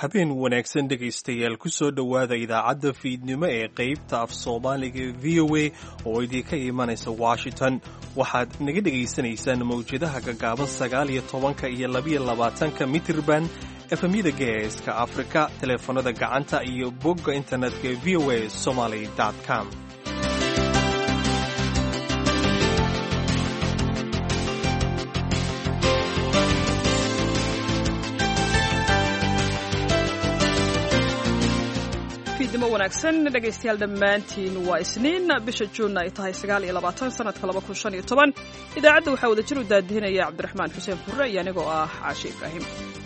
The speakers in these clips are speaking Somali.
habeen wanaagsan dhegaystayaal ku soo dhowaada idaacadda fiidnimo ee qaybta af soomaaliga v o a oo idinka imanaysa washington waxaad naga dhegaysanaysaan mawjadaha gaggaaban sagaal iyo tobanka iyo labiyo labaatanka mitirban efemyada geeska afrika teleefanada gacanta iyo bogga internetka v o a somaly com fiidnimo wanaagsan dhegaystayaal dhammaantiin waa isniin bisha juunna ay tahay sagaal iyo labaatan sanadka laba kun shan iyo toban idaacadda waxaa wada jir u daadihinaya cabdiraxmaan xuseen furre iyo anigoo ah caashi ibraahim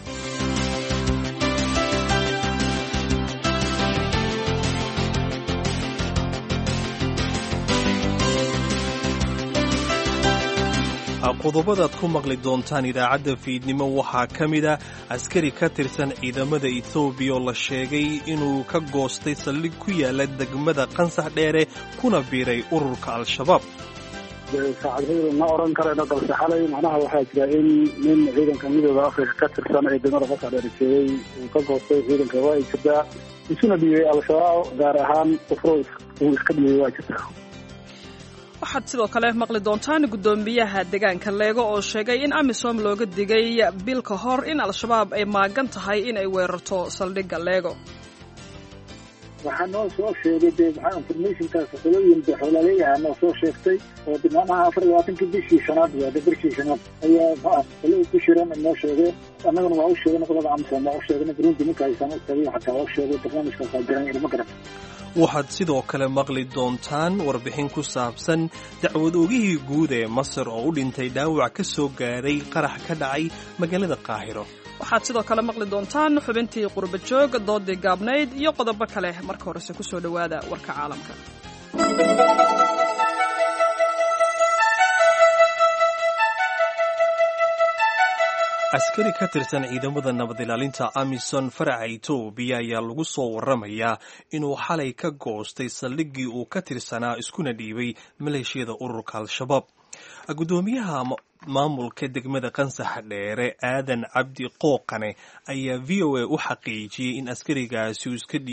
qodobadaad ku maqli doontaan idaacadda fiidnimo waxaa ka mid a askari ka tirsan ciidamada etoobiya oo la sheegay inuu ka goostay saldhig ku yaala degmada qansax dheere kuna biiray ururka al-shabaab saacadhaydu ma oran karayno balse xalay macnaha waxaa jira in nin ciidanka midooda afrika ka tirsan ee degmada qansax dheere jeegay uu ka goostay ciidanka waa ay jirtaa isuna dhiibay al-shabaab gaar ahaan ufro uu iska dhiibay waa jirtaa waxaad sidoo kale maqli doontaan guddoomiyaha deegaanka leego oo sheegay in amisom looga digay bil ka hor in al-shabaab ay maagan tahay in ay weerarto saldhigga leego waxaa noo soo sheegay dee maxaa informationkaas qolooyin de xoolaaleeyaha noo soo sheegtay oo de macnaha afar iyo labaatankii bishii shanaad waade bishii shanaad ayaa maa qolada ku shiran noo sheegeen annagana waa u sheegay qolada amisom waa u sheegay burundi ninka aysan u tagay xataa waa u sheegay barnaamijkaas aa jiran ilma garan waxaad sidoo kale maqli doontaan warbixin ku saabsan dacwad oogihii guud ee masar oo u dhintay dhaawac ka soo gaadhay qarax ka dhacay magaalada qaahiro waxaad sidoo kale maqli doontaan xubintii qurba joog doodii gaabnayd iyo qodobo kale marka horese ku soo dhowaada warka caalamka askari ka tirsan ciidamada nabad ilaalinta amison faraca etoobiya ayaa lagu soo waramayaa inuu xalay ka goostay saldhiggii uu ka tirsanaa iskuna dhiibay maleeshiyada ururka al-shabaab guddoomiyaha maamulka degmada qansaxa dheere aadan cabdi qooqane ayaa v o a u xaqiijiyey in askarigaasi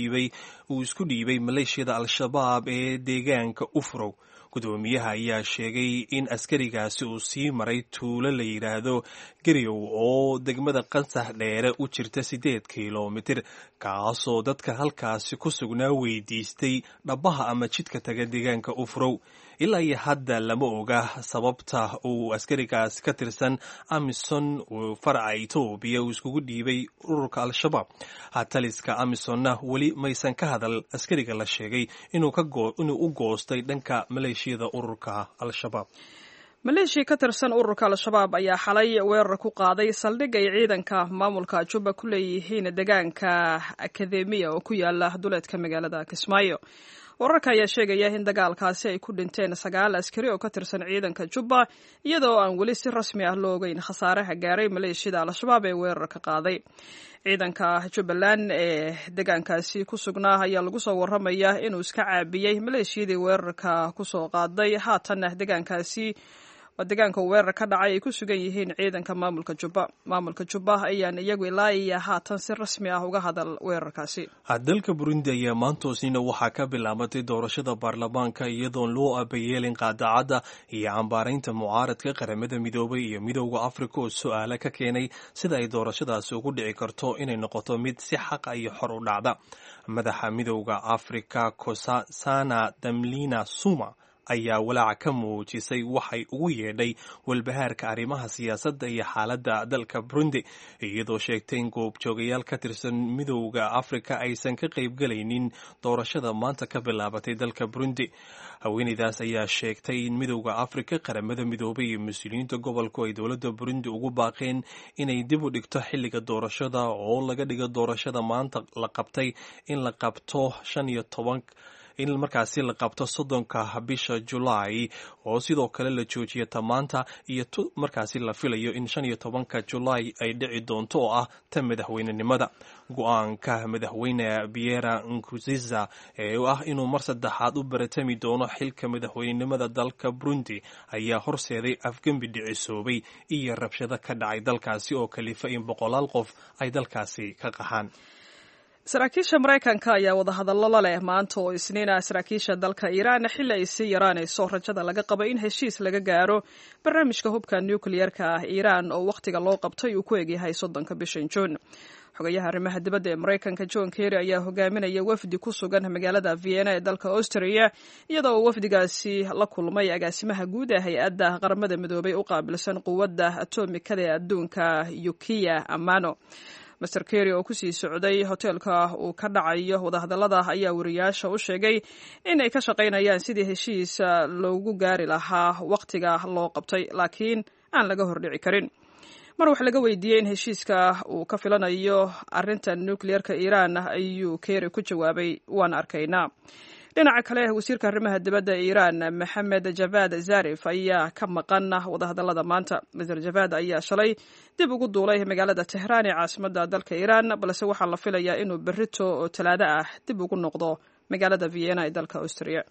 uu isku dhiibay maleeshiyada al-shabaab ee deegaanka ufrow guddoomiyaha ayaa sheegay in askarigaasi uu sii maray tuulo la yidhaahdo garyow oo degmada qansax dheere u jirta siddeed kilomitir kaasoo dadka halkaasi ku sugnaa weydiistay dhabbaha ama jidka taga deegaanka ufrow ilaa iyo hadda lama oga sababta uu askarigaas ka tirsan amison faraca etoobiya uu iskugu dhiibay ururka al-shabaab taliska amisonna weli maysan ka hadal askariga la sheegay inuu u goostay dhanka maleeshiyada ururka al-shabaab maleeshiya ka tirsan ururka al-shabaab ayaa xalay weerar ku qaaday saldhig ay ciidanka maamulka juba ku leeyihiin deegaanka akademiya oo ku yaala duleedka magaalada kismaayo wararka ayaa sheegaya in dagaalkaasi ay ku dhinteen sagaal askari oo ka tirsan ciidanka jubba iyadoo aan weli si rasmi ah loo ogeyn khasaaraha gaaray maleeshiyada al-shabaab ee weerarka qaaday ciidanka jubbaland ee deegaankaasi ku sugnaa ayaa lagu soo waramaya inuu iska caabiyey maleeshiyadii weerarka kusoo qaaday haatanna deegaankaasi waa deegaanka weerar ka dhacay ay ku sugan yihiin ciidanka maamulka jubba maamulka jubba ayaan iyagu ilaa iyo haatan si rasmi ah uga hadal weerarkaasi dalka burundi ayaa maantoosnina waxaa ka bilaabatay doorashada baarlamaanka iyadoon loo abayeelin qaadacadda iyo cambaaraynta mucaaradka qaramada midoobay iyo midooda afrika oo su-aala ka keenay sida ay doorashadaasi ugu dhici karto inay noqoto mid si xaqa iyo xor u dhacda madaxa midooda afrika kosasana damlina suma ayaa walaaca ka muujisay waxay ugu yeedhay walbahaarka arrimaha siyaasadda iyo xaaladda dalka burundi iyadoo sheegtay in goobjoogayaal ka tirsan midowda afrika aysan ka qaybgelaynin doorashada maanta ka bilaabatay dalka burundi haweeneydaas ayaa sheegtay in midowda afrika qaramada midoobay iyo mas-uuliyiinta gobolku ay dowladda burundi ugu baaqeen inay dib u dhigto xilliga doorashada oo laga dhigo doorashada maanta la qabtay in la qabto shan iyo toban in markaasi la qabto soddonka bisha julaay oo sidoo kale la joojiya tamaanta iyo t markaasi la filayo in shan iyo tobanka julaay ay dhici doonto oo ah ta madaxweynenimada go-aanka madaxweyne biera nkuziza ee ah inuu mar saddexaad u baratami doono xilka madaxweynenimada dalka burundi ayaa horseeday afgembi dhicisoobay iyo rabshado ka dhacay dalkaasi oo kalifa in boqolaal qof ay dalkaasi ka qaxaan saraakiisha maraykanka ayaa wadahadallo la leh maanta oo isniina saraakiisha dalka iiraan xilli ay sii yaraanayso rajada laga qabo in heshiis laga gaaro barnaamijka hubka nukliyerka ah iiraan oo wakhtiga loo qabtay uu ku egyahay soddonka bishan juun xogayaha arrimaha dibadda ee maraykanka john kerry ayaa hogaaminaya wafdi ku sugan magaalada vienna ee dalka austria iyadoo uu wafdigaasi la kulmay agaasimaha guud ee hay-adda qaramada midoobay u qaabilsan quwadda atomikada ee adduunka yukiya amano master kerry oo kusii socday hoteelka uu ka dhacayo wadahadallada ayaa wariyaasha u sheegay inay ka shaqaynayaan sidii heshiis loogu gaari lahaa wakhtiga loo qabtay laakiin aan laga hordhici karin mar wax laga weydiiyey in heshiiska uu ka filanayo arrinta nucleerka iiraan ayuu kerry ku jawaabay waan arkaynaa dhinaca kale wasiirka arrimaha dibadda iiraan maxamed javad zarif ayaa ka maqan wadahadallada maanta maser javad ayaa shalay dib ugu duulay magaalada tehraan ee caasimadda dalka iiraan balse waxaa la filayaa inuu berrito oo talaado ah dib ugu noqdo magaalada vienna ee dalka austria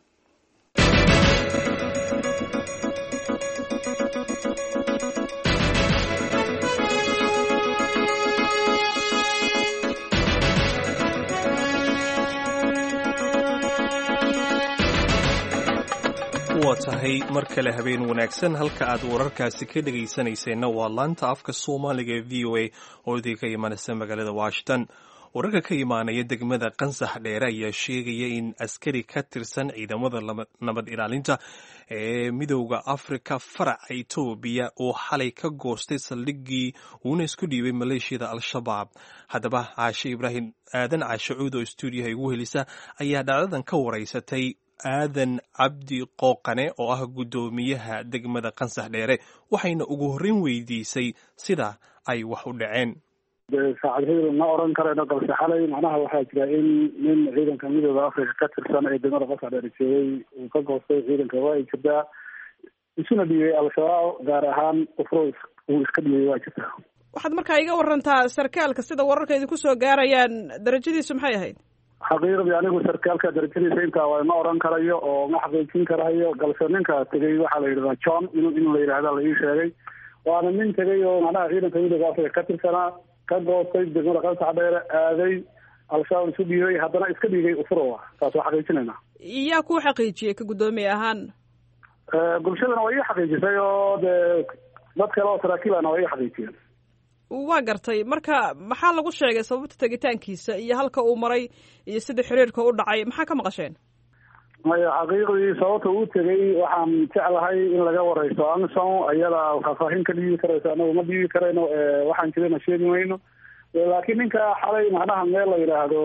waa tahay mar kale habeen wanaagsan halka aad wararkaasi ka dhegaysanayseena waa laanta afka soomaaliga ee v o a oo idinka imanaysa magaalada washington wararka ka imaanaya degmada qansax dheere ayaa sheegaya in askari ka tirsan ciidamada nabad ilaalinta ee midowda afrika faraca etoobiya oo xalay ka goostay saldhiggii uuna isku dhiibay maleeshiyada al-shabaab haddaba caashe ibraahim aadan caashe cuud oo stuudiyaha igu helisa ayaa dhacdadan ka waraysatay aadan cabdi qooqane oo ah guddoomiyaha degmada qansax dheere waxayna ugu horreyn weydiisay sida ay wax u dhaceen saacadheedu ma oran karayno balse xalay macnaha waxaa jira in nin ciidanka midooda africa ka tirsan ee degmada qansax dheere joogay uu ka goostay ciidanka waa ay jirtaa isuna dhiibay al-shabaab gaar ahaan ufro uu iska dhiibay waa jirtaa waxaad markaa iga warantaa sarkaalka sida wararka idinku soo gaarayaan darajadiisu maxay ahayd xaqiiqdii anigu sarkaalka darajadiisa intaa waa ma oran karayo oo ma xaqiijin karayo balse ninka tegay waxaa la yidhahdaa john in in la yidhahda la ii sheegay waana nin tegay oo macnaha ciidanka midooda africa ka tirsanaa ka goostay degmada qansax dheere aaday al-shabaab isu dhiibay haddana iska dhiigay ufurowa taas waa xaqiijinayna yaa kuu xaqiijiyey ka guddoomiye ahaan bulshadana waa ii xaqiijisay oo dee dad kale oo saraakiilana waa ii xaqiijiyeen waa gartay marka maxaa lagu sheegay sababta tegitaankiisa iyo halka uu maray iyo sida xiriirka u dhacay maxaa ka maqasheen maya xaqiiqdii sababta uu tegay waxaan jeclahay in laga wareyso amison ayada faahfaahin ka dhiibi karayso anagu ma dhiibi karayno waxaan jirana sheegi mayno laakiin ninka xalay macnaha meel la yidhaahdo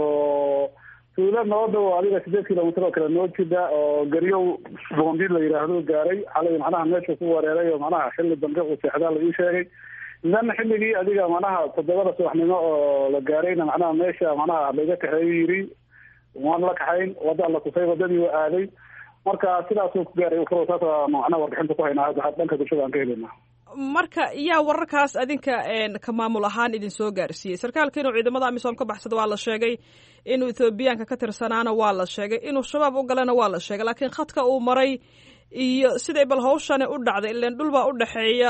tuulo noo dhow adiga sideed kilomitr oo kale noo jida oo garyow boondid la yidhaahdo gaaray xalay macnaha meesha ku wareeray oo macnaha xilli dambe uu seexdaa la ii sheegay idan xilligii adiga macnaha toddobada subaxnimo oo la gaarayna macnaha meesha macnaha laga kaxeeyo yiri waan la kaxayn wadda la tusay wadadii waa aaday marka sidaasuu ku gaaray ufuro saas macnaha warbixinta ku haynaa dhanka bulshada aan ka helina marka yaa wararkaas adinka ka maamul ahaan idin soo gaarsiiyey sarkaalka inuu ciidamada amisom ka baxsada waa la sheegay inuu ethoobiyaanka ka tirsanaana waa la sheegay inuu shabaab u galana waa la sheegay laakiin khadka uu maray iyo siday bal hawshani u dhacday ilan dhul baa u dhexeeya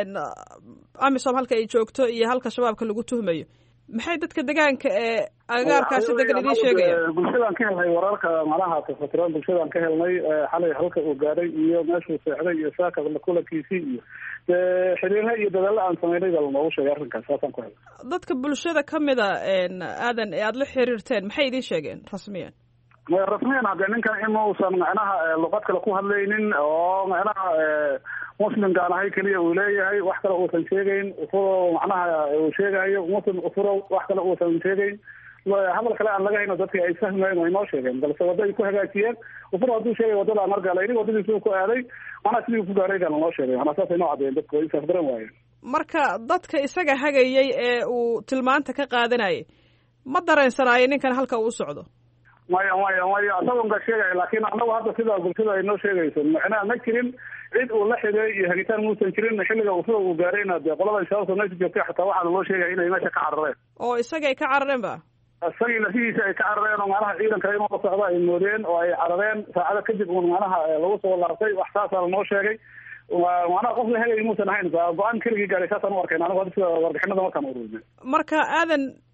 amisom halka ay joogto iyo halka shabaabka lagu tuhmayo maxay dadka degaanka ee agaarkaasi degan idiin sheegayaan bulshadaan ka helnay wararka macnaha tafatiran bulshadaan ka helnay xalay halka uu gaadhay iyo meeshuu seexday iyo saaka kulankiisii iyo dee xiriirna iyo dadaalo aan samaynay baa lanoogu sheegay arrinkaas saasaan ku helnay dadka bulshada kamida aadan ee aada la xiriirteen maxay idiin sheegeen rasmiyan rasmiyan hadde ninkan inuusan macnaha luqad kale ku hadlaynin oo macnaha muslimkaan ahay keliya uu leeyahay wax kale uusan sheegayn ufuro macnaha uu sheegayo muslim ufuro wax kale uusan sheegayn hadal kale aan laga hayno dadki ay fahmayn way noo sheegeen balse wadda ay ku hagaajiyeen ufuro hadduu sheegay waddada aan argala ini waddadiisu ku aaday macnaha sidii ku gaaray baa lanoo sheegay macnaa saasay noo caddeeyeen dadku way isafgaran waayeen marka dadka isaga hagayay ee uu tilmaanta ka qaadanayay ma dareensanaayo ninkan halka uu socdo maya maya maya isagoon ka sheegaya laakiin anagu hadda sida bulshada ay noo sheegayso macnaha ma jirin cid uu la xigay iyo hagitaan muusan jirin xilliga ufuro uu gaarayna dee qolada shabaabka meesha joogtay xataa waxaana loo sheegaya inay meesha ka carareen oo isagay ka carareen ba isagii lafihiisa ay ka carareen oo macnaha ciidanka inuu la socdo ay moodeen oo ay carareen saacado kadib uun macnaha lagu soo laabtay wax saasaa lanoo sheegay macnaha qof la hegay muusan ahayn go-aan keligii gaaray saasaan u arkayn anigu hadda sida warbixinada markaan ururina marka aadan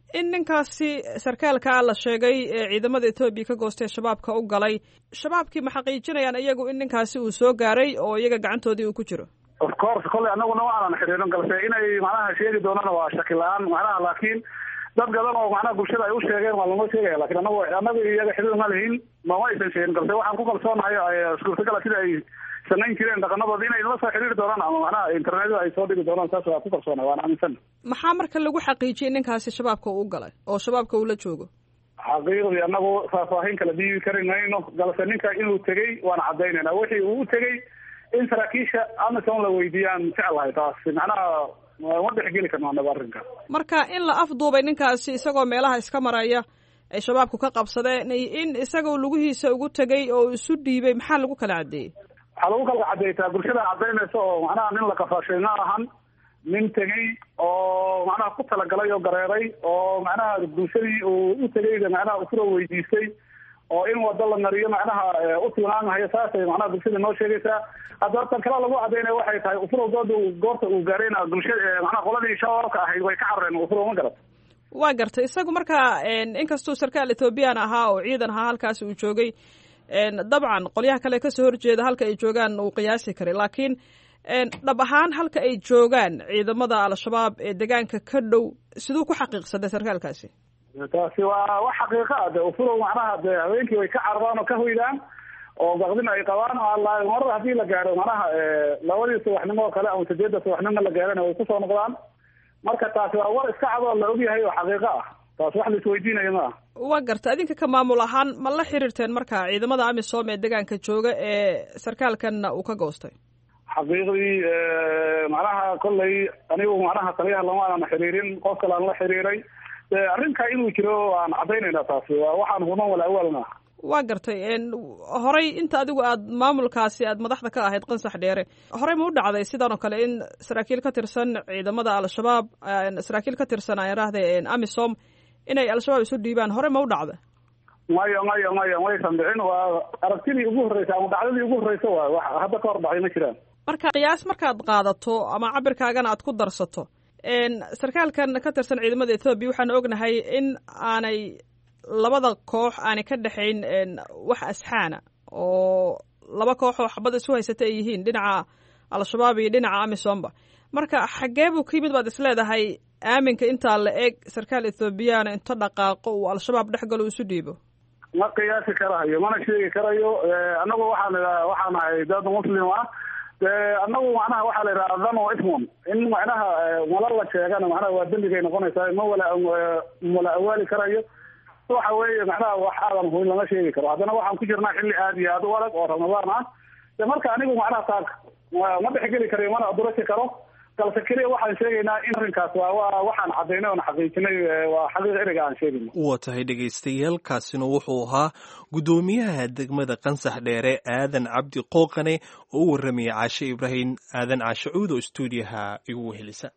in ninkaasi sarkaalkaa la sheegay ee ciidamada etoobiya ka goostay shabaabka u galay shabaabkii ma xaqiijinayaan iyagu in ninkaasi uu soo gaaray oo iyaga gacantoodii uu ku jiro of course kolley anaguna waanan xiriirin galse inay macnaha sheegi doonaan waa shaki la-aan macnaha laakiin dad gadan oo macnaha bulshada ay u sheegeen waa lama sheegaya lakin anagu anaga iyaga xiriir ma lihin mama aysan sheegin galse waxaan ku kalsoonahay suurtagala sida ay samayn jireen dhaqanadoodi inay la soo xiriiri doonaan ama macnaha internetyada ay soo dhigi doonaan saas waa ku kalsoonahay waan aaminsan maxaa marka lagu xaqiijiyay ninkaasi shabaabka uu galay oo shabaabka uu la joogo xaqiiqdii anagu faahfaahin kala dhiibi kari mayno galse ninka inuu tegey waan cadaynayna wixii uu u tegey in saraakiisha amison la weydiiyaan jeclahay taas macnaha ma dhexgeli karno anaga arrinka marka in la afduubay ninkaasi isagoo meelaha iska maraya ay shabaabku ka qabsadeen in isagoo lugihiisa ugu tegay oo isu dhiibay maxaa lagu kala caddeeyey waxaa lagu kala cadeytaa bulshada cadaynaysa oo macnaha nin la kafaashay ma ahan nin tegey oo macnaha ku talagalay oo gareeray oo macnaha bulshadii uu u tegayda macnaha usuro weydiistay oo in wado la mariyo macnaha u tilmaamahayo saasay macnaha bulshada noo sheegaysaa hadda tan kale lagu cadaynaya waxay tahay ufurow dooda goorta uu gaarayna bulshada macnaha qoladii shabaabka ahayd way ka carareen ufurow ma garat waa gartay isagu marka inkastuu sarkaal ethoobiyan ahaa oo ciidan ahaa halkaas uu joogay dabcan qolyaha kale kasoo horjeeda halka ay joogaan uu qiyaasi karay laakiin dhab ahaan halka ay joogaan ciidamada al-shabaab ee degaanka ka dhow siduu ku xaqiiqsaday sarkaalkaasi taasi waa wax xaqiiqa ah de ufurow macnaha de haweenkii way ka cararaan oo ka hoydaan oo baqdin ay qabaan marar haddii la gaaro macnaha labadii subaxnimo oo kale ama sideedda subaxnimo la gaarana way kusoo noqdaan marka taasi waa war iska cad oo la ogyahay oo xaqiiqo ah taas wax la isweydiinayo ma ah waa garta adinka ka maamul ahaan ma la xiriirteen marka ciidamada amisom ee degaanka jooga ee sarkaalkanna uu ka goostay xaqiiqdii macnaha kolley anigu macnaha taliyaha lama aanan xiriirin qof kale aan la xiriiray arrinka inuu jiro aan caddaynayna taasi waa waxaan human wala awalna waa gartay horey inta adigu aad maamulkaasi aad madaxda ka ahayd qansax dheere horey ma u dhacday sidan oo kale in saraakiil ka tirsan ciidamada al-shabaab saraakiil ka tirsan aan idhaahde amisom inay al-shabaab isu dhiibaan hore ma u dhacda maya maya maya maysan dhicin waa aragtidii ugu horreysa ama dhacdadii ugu horreysa waay wax hadda ka hor dhacay ma jiraan marka qiyaas markaad qaadato ama cabirkaagana aad ku darsato sarkaalkan ka tirsan ciidamada ethoobiya waxaan ognahay in aanay labada koox aanay ka dhexayn wax asxaana oo laba koox oo xabad isu haysata ay yihiin dhinaca al-shabaab iyo dhinaca amisomba marka xaggee buu ka yimid baad is leedahay aaminka intaa la eg sarkaal ethoobiyaana inta dhaqaaqo uu al-shabaab dhex galo isu dhiibo ma qiyaasi karayo mana sheegi karayo anagu waxaan waxaan ahay dad muslim ah de anagu macnaha waxaa la yidhaha dhan o ismon in macnaha mala la sheegana macnaha waa dembigay noqonaysaa ma wala mala awaali karayo waxa weeye macnaha wax aadan huin lama sheegi karo haddana waxaan ku jirnaa xilli aad iyo aad u adag oo ramadaan ah de marka anigu macnaha taas ma dhexgeli karayo mana adurasi karo galse keliya waxaan sheegaynaa in arrinkaas waa waa waxaan caddaynay oon xaqiijinay waa xaqiiq ereyga aan sheegayno waa tahay dhegaystayaal kaasina wuxuu ahaa guddoomiyaha degmada qansax dheere aadan cabdi qooqane oo u warramayay caashe ibraahim aadan caashe cuud oo stuudiyaha igu wehelisa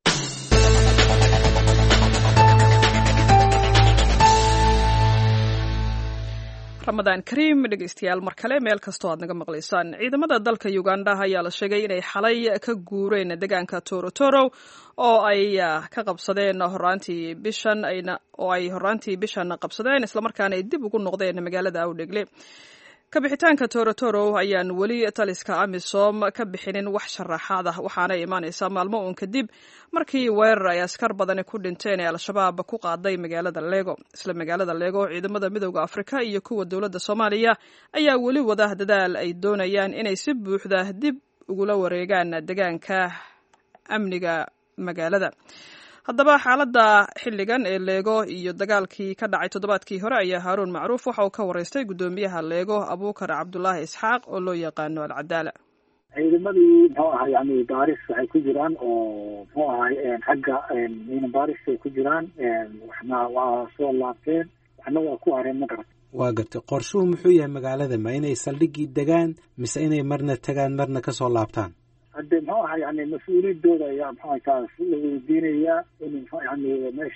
ramadaan kariim dhegeystayaal mar kale meel kastoo aad naga maqlaysaan ciidamada dalka uganda ayaa la sheegay inay xalay ka guureen deegaanka torotoro oo ay ka qabsadeen horaantii bishan oo ay horaantii bishan qabsadeen islamarkaana ay dib ugu noqdeen magaalada awdhegle kabixitaanka torotoro ayaan weli taliska amisom ka bixinin wax sharaxaad ah waxaana imaanaysaa maalmo uun kadib markii weerar ay askar badani ku dhinteen ee al-shabaab ku qaaday magaalada lego isla magaalada lego ciidamada midooda afrika iyo kuwa dowladda soomaaliya ayaa weli wada dadaal ay doonayaan inay si buuxda dib ugula wareegaan deegaanka amniga magaalada haddaba xaaladda xilligan ee leego iyo dagaalkii ka dhacay toddobaadkii hore ayaa haaruun macruuf waxa uu ka waraystay guddoomiyaha leego abuukar cabdulaahi isxaaq oo loo yaqaano alcadaala ciidamadii muxuu ahay yani baaris waxay ku jiraan oo muxuu ahay xagga miina baaris ay ku jiraan waxna waa soo laabteen waxna waa ku hareen ma garat waa gartay qorshuhu muxuu yahay magaalada ma inay saldhiggii degaan mise inay marna tagaan marna kasoo laabtaan hadde muxuu ahay yani mas-uuliyadooda ayaa muxuaha taas la weydiinayaa in muxu yani meesha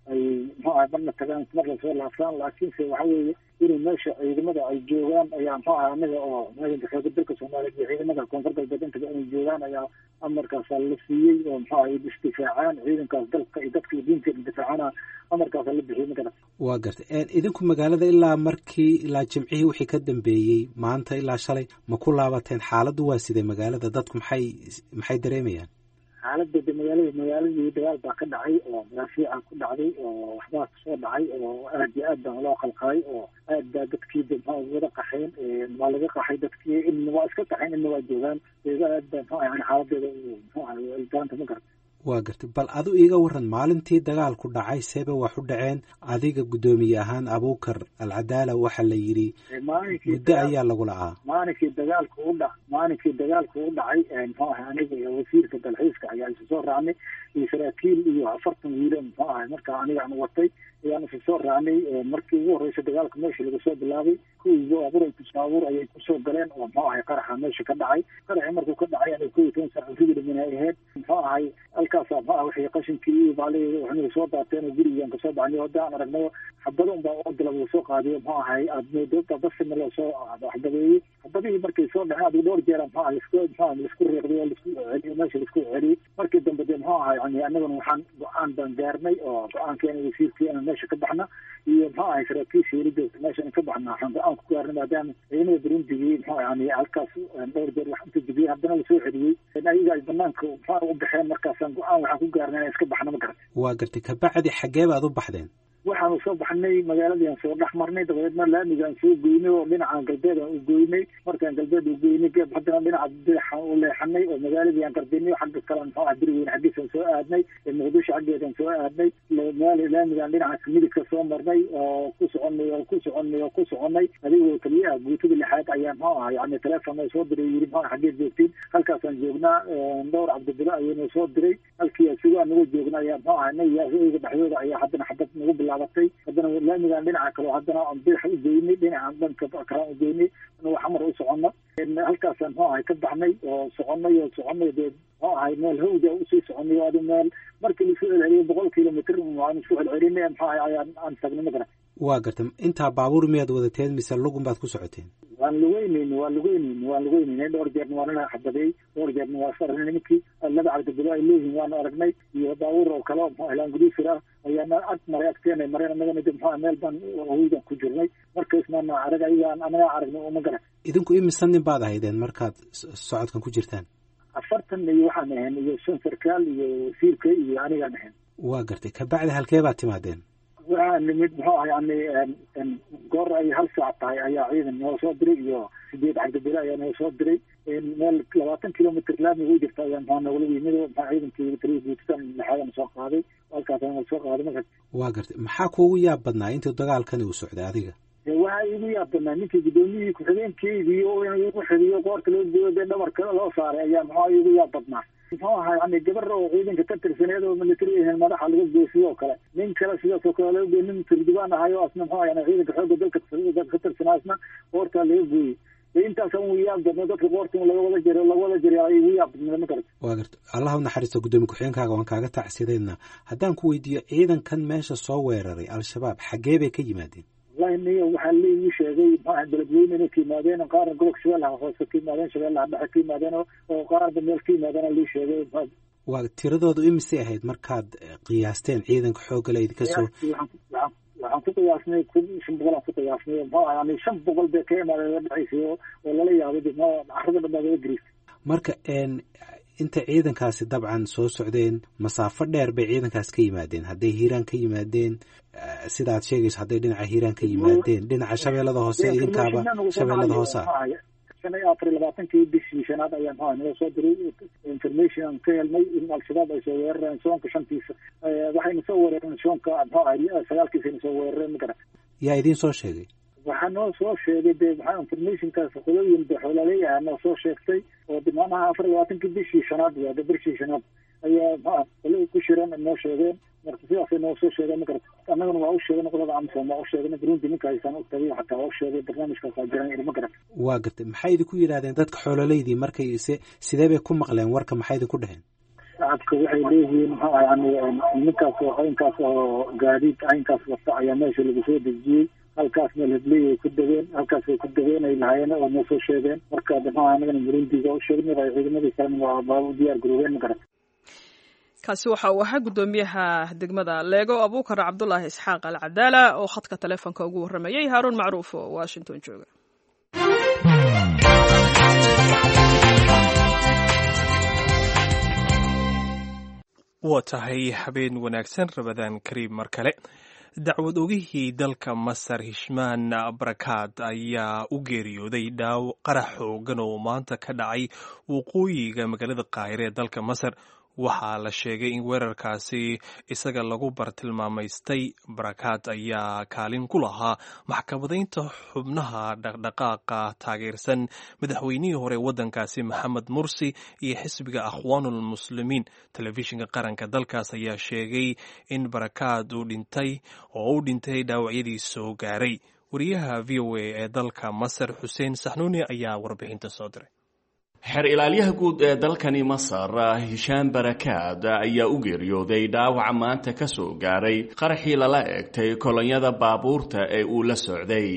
ay muxuu ahay marna tagaan mar lasoo laabtaan laakiinse waxa weeye inay meesha ciidamada ay joogaan ayaa muxuu ahay anaga oo ciidanka xooga dalka soomaaliyeed iyo ciidamada koonfur galbeed intaba inay joogaan ayaa amarkaasa la siiyey oo muxuu ahay isdifaacaan ciidankaas dalka iyo dadka iyo diinteeda difaacana amarkaasa la bixiyey magarata waa gartay idinku magaalada ilaa markii ilaa jimcihii wixii ka dambeeyey maanta ilaa shalay ma ku laabateen xaaladdu waa sidee magaalada dadku maxay maxay dareemayaan xaaladda de magaalada magaaladii dagaal baa ka dhacay oo maraafiica ku dhacday oo waxbaa kasoo dhacay oo aad iyo aad baa loo qalqalay oo aad baa dadkii de maxaa wada qaxeen waa laga qaxay dadkii inna waa iska qaxeen inna waa joogaan eega aad baa muxuu ahay xaaladeeda muxuu ahay ildaanta ma garata waa gartay bal adu iiga waran maalintii dagaalku dhacay seeba wax u dhaceen adiga guddoomiye ahaan abuukar alcadaala waxaa la yidhi muddo ayaa lagu lacaa maalinkii dagaalku u dha maalinkii dagaalku u dhacay muxuu ahay aniga iyo wasiirka dalxiiska ayaa isu soo raacnay iyo saraakiil iyo afartan wiilo muxuu ahay markaa aniga aan watay ayaan isu soo raacnay markii ugu horreysa dagaalka meesha laga soo bilaabay kuwii baabuur ay kusaabuur ayay kusoo galeen oo muxuu ahay qaraxa meesha ka dhacay qaraxii markuu ka dhacay aniga kow iyo toban saac rigidhimin ay ahayd muxuu ahay halkaasa muxuu ah wixii qashinkii iyo baali waxnaga soo daateen oo gurigaan kasoo baxnay hadda aan aragnayo xabado unbaa odala lagu soo qaadiyo muxuu ahay aadmoodooda basina loo soo xabadeeyey xabadihii markay soo dhaceen adigu dhowr jeera muxuu ah lisku muxuu ah laisku riiqday oo laisku celiyo meesha laisku celiyey markii dambe dee muxuu ahay yani annaguna waxaan go-aan baan gaarnay oo go-aankeena wasiirkeena meesha ka baxna iyo muxuu ahay saraakiisha yeli joogta meeshan ka baxna waxaan go-aan ku gaarnay maadaama ciidamada burundigii muxuu yani halkaas dhowr jeer wax inta dibiyey haddana lasoo celiyey ayaga ay banaanka muxuu u baxeen markaasaan go-aan waxaan ku gaarnay inaan iska baxna ma garata waa gartay kabacdi xaggee baad u baxdeen waxaanu soo baxnay magaaladiiaan soo dhex marnay dabadeedna laamigaan soo goynay oo dhinacan galbeed aan u goynay markaan galbeed u goynay geeb haddana dhinaca bidaxaan u leexanay oo magaaladii aan qardinay xagga kale muxuu ah beriweyne xaggiisaan soo aadnay muqdisho xaggeedaan soo aadnay laamigaan dhinaca midigka soo marnay oo ku soconay oo ku soconay oo ku soconay adigoo keliyaha guutada lixaad ayaa muxuu ah yani teleefon oo soo diray yiri muxuu xaggeed joogtiin halkaasaan joognaa dhowr cabdibilo ayuu soo diray halkii isugu anagu joogna ayaa muxuu ah naga dhexdooda ayaa haddana xabad nagu bilaabatay haddana laamigaan dhinaca kale haddana aan bidax u geynay dhinacan dhanka kalaan u geynay xamar u socono halkaasaan muxuu ahay ka baxnay oo soconay oo soconay dee muxuu ahay meel hawda usii soconay oo adi meel markii laisku celceliyay boqol kilomitr aan isku celcelinay muxuu ahay ayaan aan tagnay ma garan waa gartay intaa baabuur miyaad wadateen mise lugun baad ku socoteen waan lugeynayni waan lugeynayni waan lugeynayni dhowr jeerna waa nala xabadeey dhowr jeerna waa is aragnay ninkii laba cabdibilo ay leeyihiin waanu aragnay iyo baabuur oo kale oo muxuu helaan guduusir ah ayaana ag maray agteena mareen anagana de muxuu meel baan hawdan ku jirnay markaismaana arag ayagaan anagaa aragnay uma garan idinku imisa nin baad ahaydeen markaad socodkan ku jirtaan afartan iyo waxaan ahayn iyo shan sarkaal iyo wasiirka iyo anigaan ahayn waa gartay kabacdi halkee baad timaadeen waxaa nimid muxuu ah yani goor ay hal saac tahay ayaa ciidan noo soo diray iyo sideed cabdibile ayaa noo soo diray meel labaatan kilomitr laamiga u jirta ayaa muxuu nagula yimid maxaa ciidankii taliya guutisaan lixaadana soo qaaday halkaas ayaa soo qaaday marka waa gartay maxaa kuugu yaab badnaa intii dagaalkani uu socday adiga waxaa igu yaab badnaa ninkii guddoomiyihii ku-xigeenkeydii oo in igu xidiyo qoorta loo gooyo dee dhabarka loo saaray ayaa muxuu igu yaab badnaa muxuu ahaa yani gabar oo ciidanka ka tirsaneed oo military ahayn madaxa laga goosiyo oo kale nin kale sidaasoo kale laga gooy nin turjubaan ahay oo asna muxuu yani ciidanka xoogga dalka ka tirsanaa asna qoortaa laga gooyey intaas ugu yaab badna dadka qoorta laga wada jiro laga wada jira ay igu yaab badnaa ma garata waa garta allah u naxariisto guddoomiye ku-xigeenkaaga waan kaaga tacsideedna haddaan ku weydiiyo ciidankan meesha soo weeraray al-shabaab xaggee bay ka yimaadeen wallahi niyo waxaa laigu sheegay maxaa beledweyne inay ka yimaadeen qaarna gobolka shabeellaha hoose ka yimaadeen shabeellaha dhexe ka yimaadeen oo qaarba meel ka yimaadeen lii sheegay waa tiradoodu imisay ahayd markaad qiyaasteen ciidanka xoogga le idinka soo waxaan ku qiyaasnay kun shan boqol aan ku qiyaasnay muxuu yani shan boqol bay ka imaadeen la dhacaysay oo lala yaabay de carrada dhan baa laga gariistay marka inta ciidankaasi dabcan soo socdeen masaafo dheer bay ciidankaas ka yimaadeen hadday hiiraan ka yimaadeen sidaad sheegayso hadday dhinaca hiiraan ka yimaadeen dhinaca shabeellada hoose idinkaaba shabeellada hoose ah shan iyo afar iyo labaatankii bishii shanaad ayaa maxaa noo soo diray information aan ka helnay in al-shabaab ay soo weerareen soonka shantiisa waxayna soo weerareen soonka muxuu ahay sagaalkiisayna soo weerareen ma garan yaa idiin soo sheegay waxaa noo soo sheegay de maxaa informationkaas qolooyin de xoolaleeyaha noo soo sheegtay oo de macnaha afar iyo labaatankii bishii shanaad waa de bishii shanaad ayaa maxaa qolo ku shiran noo sheegeen marka sidaasay noo soo sheegeen ma garata annagana waa u sheegay qolada amsom waa u sheegay burundi ninka haysaan u tagay xataa waa u sheegay barnaamijkaas waa jiran ma garata waa gartay maxay idinku yidhahdeen dadka xoololeydii markay se sidee bay ku maqleen warka maxay idinku dheheen shacabka waxay leeyihiin muxuu ah yani nimankaas oo caynkaas oo gaadiid caynkaas wata ayaa meesha lagu soo dejiyey halkaas meel hebleey ay ku degeen halkaas ay ku degeen ay lahaayeen oo noo soo sheegeen marka muxuu ah anagana burundiga u sheegnay waa ciidamadii kalena waa baa u diyaar garoobeen ma garata kaasi waxa uu ahaa guddoomiyaha degmada leego abuukar cabdulaahi isxaaq al cadaala oo khadka taleefonka ugu warramayey haaruun macruuf oo washington jooga waa tahay habeen wanaagsan rabadaan kariim mar kale dacwad ogihii dalka masar hishmaan barakaad ayaa u geeriyooday dhaaw qarax xoogan oo maanta ka dhacay waqooyiga magaalada qaahire ee dalka masar waxaa la sheegay in weerarkaasi isaga lagu bartilmaamaystay barakaad ayaa kaalin ku lahaa maxkamadaynta xubnaha dhaqdhaqaaqa taageersan madaxweynihii hore waddankaasi maxamed mursi iyo xisbiga akhwaanul muslimiin telefishinka qaranka dalkaas ayaa sheegay in barakaad uu dhintay oo u dhintay dhaawacyadii soo gaaray wariyaha v o a ee dalka masar xuseen saxnuuni ayaa warbixinta soo diray xeer ilaalyaha guud ee dalkani masar hishaan barakaad ayaa u geeriyooday dhaawaca maanta ka soo gaaray qaraxii lala eegtay kolonyada baabuurta ee uu la socday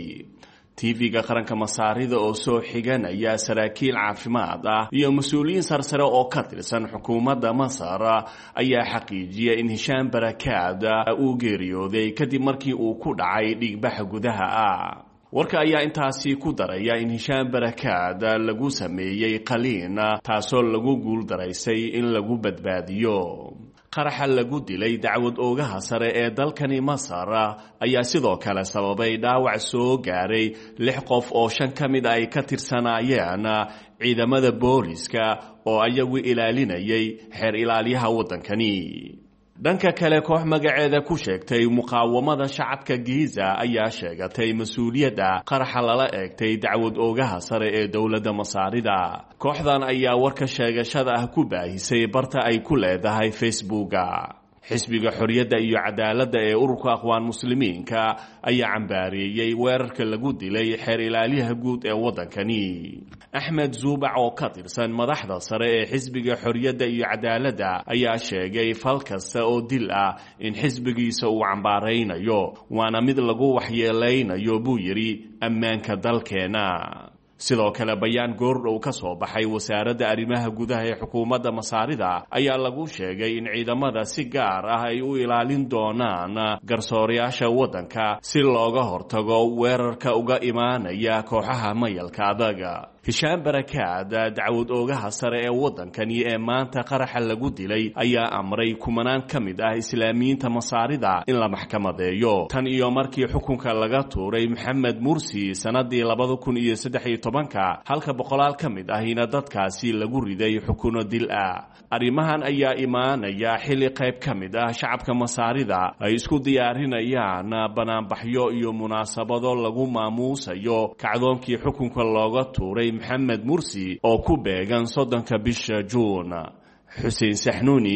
tv-ga qaranka masaarida oo soo xiganaya saraakiil caafimaad ah iyo mas-uuliyiin sarsare oo ka tirsan xukuumadda masar ayaa xaqiijiyay in hishaan barakaad uu geeriyooday kadib markii uu ku dhacay dhiigbaxa gudaha ah warka ayaa intaasi ku daraya in hishaan barakaad lagu sameeyey qaliin taasoo lagu guuldaraysay in lagu badbaadiyo qaraxa lagu dilay dacwad oogaha sare ee dalkani masar ayaa sidoo kale sababay dhaawac soo gaaray lix qof oo shan ka mid ay ka tirsanaayeen ciidamada booliska oo ayagu ilaalinayay xeer ilaalyaha waddankani dhanka kale koox magaceeda ku sheegtay muqaawamada shacabka giiza ayaa sheegatay mas-uuliyadda qaraxa lala eegtay dacwad oogaha sare ee dowladda masaarida kooxdan ayaa warka sheegashada ah ku baahisay barta ay ku leedahay facebooka xisbiga xorriyadda iyo cadaaladda ee ururka aqwaan muslimiinka ayaa cambaareeyey weerarka lagu dilay xeer ilaalyaha guud ee waddankani axmed zuubac oo ka tirsan madaxda sare ee xisbiga xorriyadda iyo cadaaladda ayaa sheegay fal kasta oo dil ah in xisbigiisa uu cambaaraynayo waana mid lagu waxyeelaynayo buu yidhi ammaanka dalkeena sidoo kale bayaan goordhow ka soo baxay wasaaradda arrimaha gudaha ee xukuumadda masaarida ayaa lagu sheegay in ciidamada si gaar ah ay u ilaalin doonaan garsoorayaasha waddanka si looga hortago weerarka uga imaanaya kooxaha mayalka adaga hishaan barakaad dacwad oogaha sare ee waddankani ee maanta qaraxa lagu dilay ayaa amray kumanaan ka mid ah islaamiyiinta masaarida in la maxkamadeeyo tan iyo markii xukunka laga tuuray maxamed mursi sannadii labada kun iyo saddex iyo tobanka halka boqolaal ka mid ahina dadkaasi lagu riday xukuno dil ah arrimahan ayaa imaanaya xilli qayb ka mid ah shacabka masaarida ay isku diyaarinayaan banaanbaxyo iyo munaasabado lagu maamuusayo kacdoonkii xukunka looga tuuray maxamed mursi oo ku beegan soddonka bisha juun xuseen saxnuuni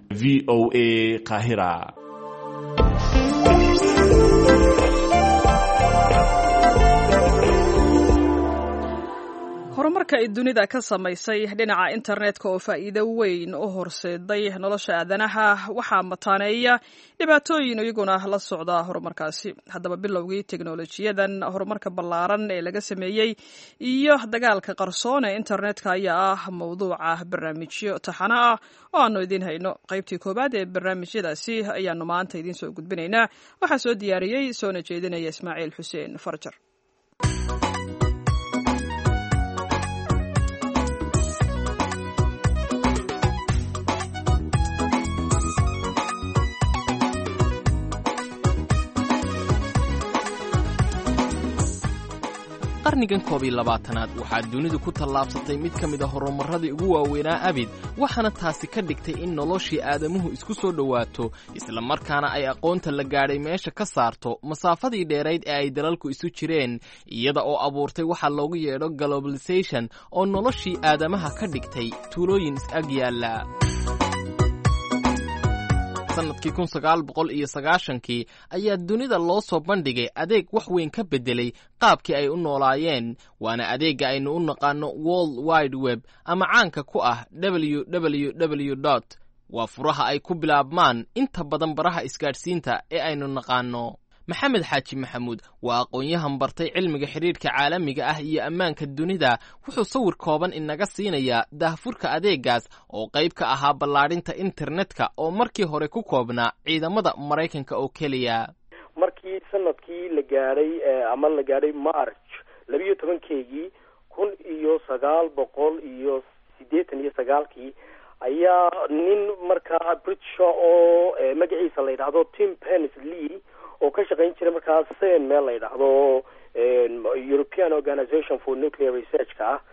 v o a qaahira horumarka ay dunida ka samaysay dhinaca internetka oo faa'iido weyn u horseeday nolosha aadanaha waxaa mataaneeya dhibaatooyin iyaguna la socda horumarkaasi haddaba bilowgii teknolojiyadan horumarka ballaaran ee laga sameeyey iyo dagaalka qarsoon ee internetka ayaa ah mawduuca barnaamijyo taxano ah oo aanu idiin hayno qaybtii koowaad ee barnaamijyadaasi ayaanu maanta idiin soo gudbinaynaa waxaa soo diyaariyey soona jeedinaya ismaaciil xuseen farjar qarnigan koob iyo labaatanaad waxaa dunidu ku tallaabsatay mid ka mid a horumarradii ugu waaweynaa abid waxaana taasi ka dhigtay in noloshii aadamuhu isku soo dhowaato isla markaana ay aqoonta la gaadhay meesha ka saarto masaafadii dheerayd ee ay dalalku isu jireen iyada oo abuurtay waxa loogu yeedho globalisation oo noloshii aadamaha ka dhigtay tuulooyin is-ag yaalla sanadkii kun sagaal boqol iyo sagaashankii ayaa dunida loo soo bandhigay adeeg wax weyn ka beddelay qaabkii ay u noolaayeen waana adeegga aynu u naqaano world wide web ama caanka ku ah w w w dot waa furaha ay ku bilaabmaan inta badan baraha isgaadhsiinta ee aynu naqaano maxamed xaaji maxamuud waa aqoon-yahan bartay cilmiga xidhiidhka caalamiga ah iyo ammaanka dunida wuxuu sawir kooban inaga siinayaa daahfurka adeegaas oo qayb ka ahaa ballaadhinta internetka oo markii hore ku koobnaa ciidamada maraykanka oo keliya markii sanadkii la gaadhay ama la gaadhay march labiyo tobankeygii kun iyo sagaal boqol iyo siddeetan iyo sagaalkii ayaa nin markaa britisha oo magaciisa la yidhaahdo tim penis lee oo ka shaqayn jiray markaas sen meel la yidhaahdo european organization for nuclear researchka ah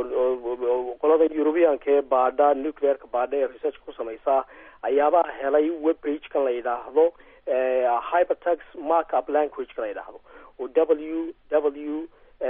oo qolada europeanka ee baadha nuclearka baadha ee researchka ku samaysa ayaabaa helay web page kan la yidhaahdo hypertex markup language ka la yidhaahdo oo w w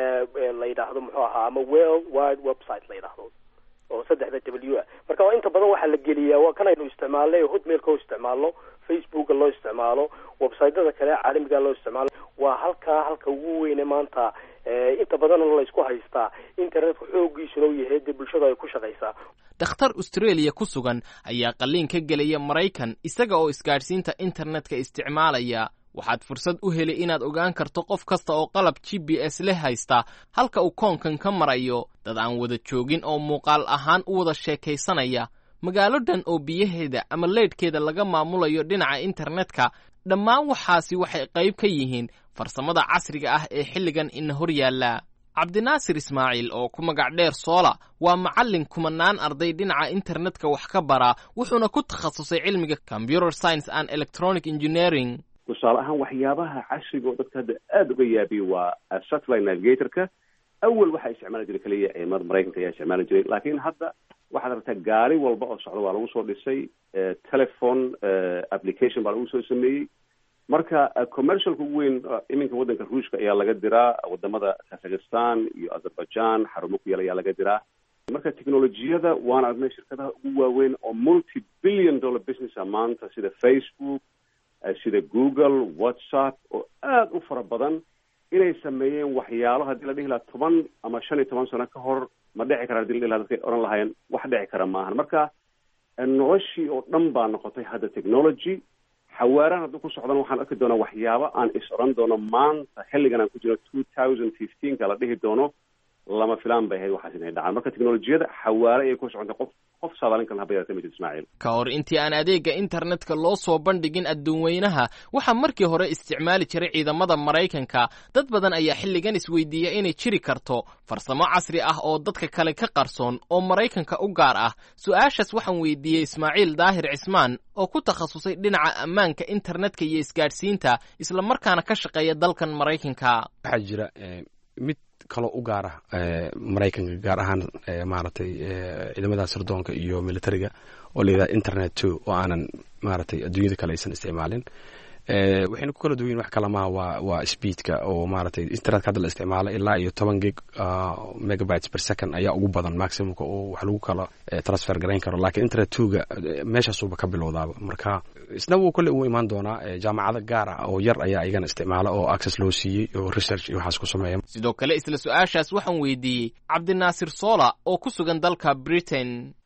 la yidhaahdo muxuu ahaa ama world wide website la yidhaahdo oo saddexda w ah marka inta badan waxaa la geliyaa waa kan aynu isticmaalnay hotmailka oo isticmaalno facebooka loo isticmaalo websiteyada kale caalamiga loo isticmaalo waa halkaa halka ugu weyne maanta inta badanna laysku haystaa internetka xoogiisuna u yahay dee bulshada ay ku shaqaysaa dhakhtar australia ku sugan ayaa qalliin ka gelaya maraykan isaga oo isgaadhsiinta internetka isticmaalaya waxaad fursad u heli inaad ogaan karto qof kasta oo qalab g b s leh haysta halka uu koonkan ka marayo dad aan wada joogin oo muuqaal ahaan u wada sheekaysanaya magaalo dhan oo biyaheeda ama leydhkeeda laga maamulayo dhinaca internetka dhammaan waxaasi waxay qayb ka yihiin farsamada casriga ah ee xilligan ina hor yaalla cabdinaasir ismaaciil oo ku magac dheer soola waa macallin kumanaan arday dhinaca internetka wax ka bara wuxuuna ku takhasusay cilmiga computer science and electronic engineering tusaale ahaan waxyaabaha casriga oo dadka hadda aada uga yaabiya waa satellite navigatorka awal waxaa isticmaali jiray keliya ciidamada maraykanka ayaa isticmaali jiray laakiin hadda waxaad aragtaa gaari walba oo socda waa lagu soo dhisay telephone application baa lagu soo sameeyey marka commercialka ugu weyn iminka waddanka ruushka ayaa laga diraa wadamada kazakhstan iyo azerbaijan xarumo ku yaal ayaa laga diraa marka technolojiyada waan aragnay shirkadaha ugu waaweyn oo multi billion dollar businessa maanta sida facebook sida google whatsapp oo aada u fara badan inay sameeyeen waxyaalo haddii la dhihi lahaa toban ama shan iyo toban sano ka hor ma dhici kara hadii la dhihi laha dadkay odhan lahaayeen wax dhici kara maahan marka noloshii oo dhan baa noqotay hadda technology xawaarahan hadduu ku socdana waxaan arki doonaa waxyaabo aan is odhan doono maanta xilligan aan ku jiro two thousand fifteenka la dhihi doono lama filaan bay ahayd waxaas inay dhacaan marka teknolojiyada xawaare ayay ku socontay qof qof saadaalin kale haba yarata ma jirto ismaaciil ka hor intii aan adeegga internetka loo soo bandhigin adduunweynaha waxaa markii hore isticmaali jiray ciidamada maraykanka dad badan ayaa xilligan isweydiiya inay jiri karto farsamo casri ah oo dadka kale ka qarsoon oo maraykanka u gaar ah su-aashaas waxaan weydiiyey ismaaciil daahir cismaan oo ku takhasusay dhinaca ammaanka internetka iyo isgaadhsiinta isla markaana ka shaqeeya dalkan maraykanka waxaa jira mid kaloo u gaara maraykanka gaar ahaan maaragtay ciidamada sirdoonka iyo militariga oo layidhaha internet two oo aanan maaragtay adduunyada kale aysan isticmaalin waxayna ku kala duwan wax kala maha waa waa speedka oo maaragtay internetka hadda la isticmaalo ilaa iyo toban gig megabytes per second ayaa ugu badan maximumka oo wax lagu kala transfer garayn karo laakiin internet twoga meeshaasuba ka bilowdaaba marka isna wuu kolle uu imaan doonaa jaamacado gaar ah oo yar ayaa iyagana isticmaala oo access loo siiyey oo research iyo waxaas ku sameeya sidoo kale isla su-aashaas waxaan weydiiyey cabdinaasir sola oo ku sugan dalka britain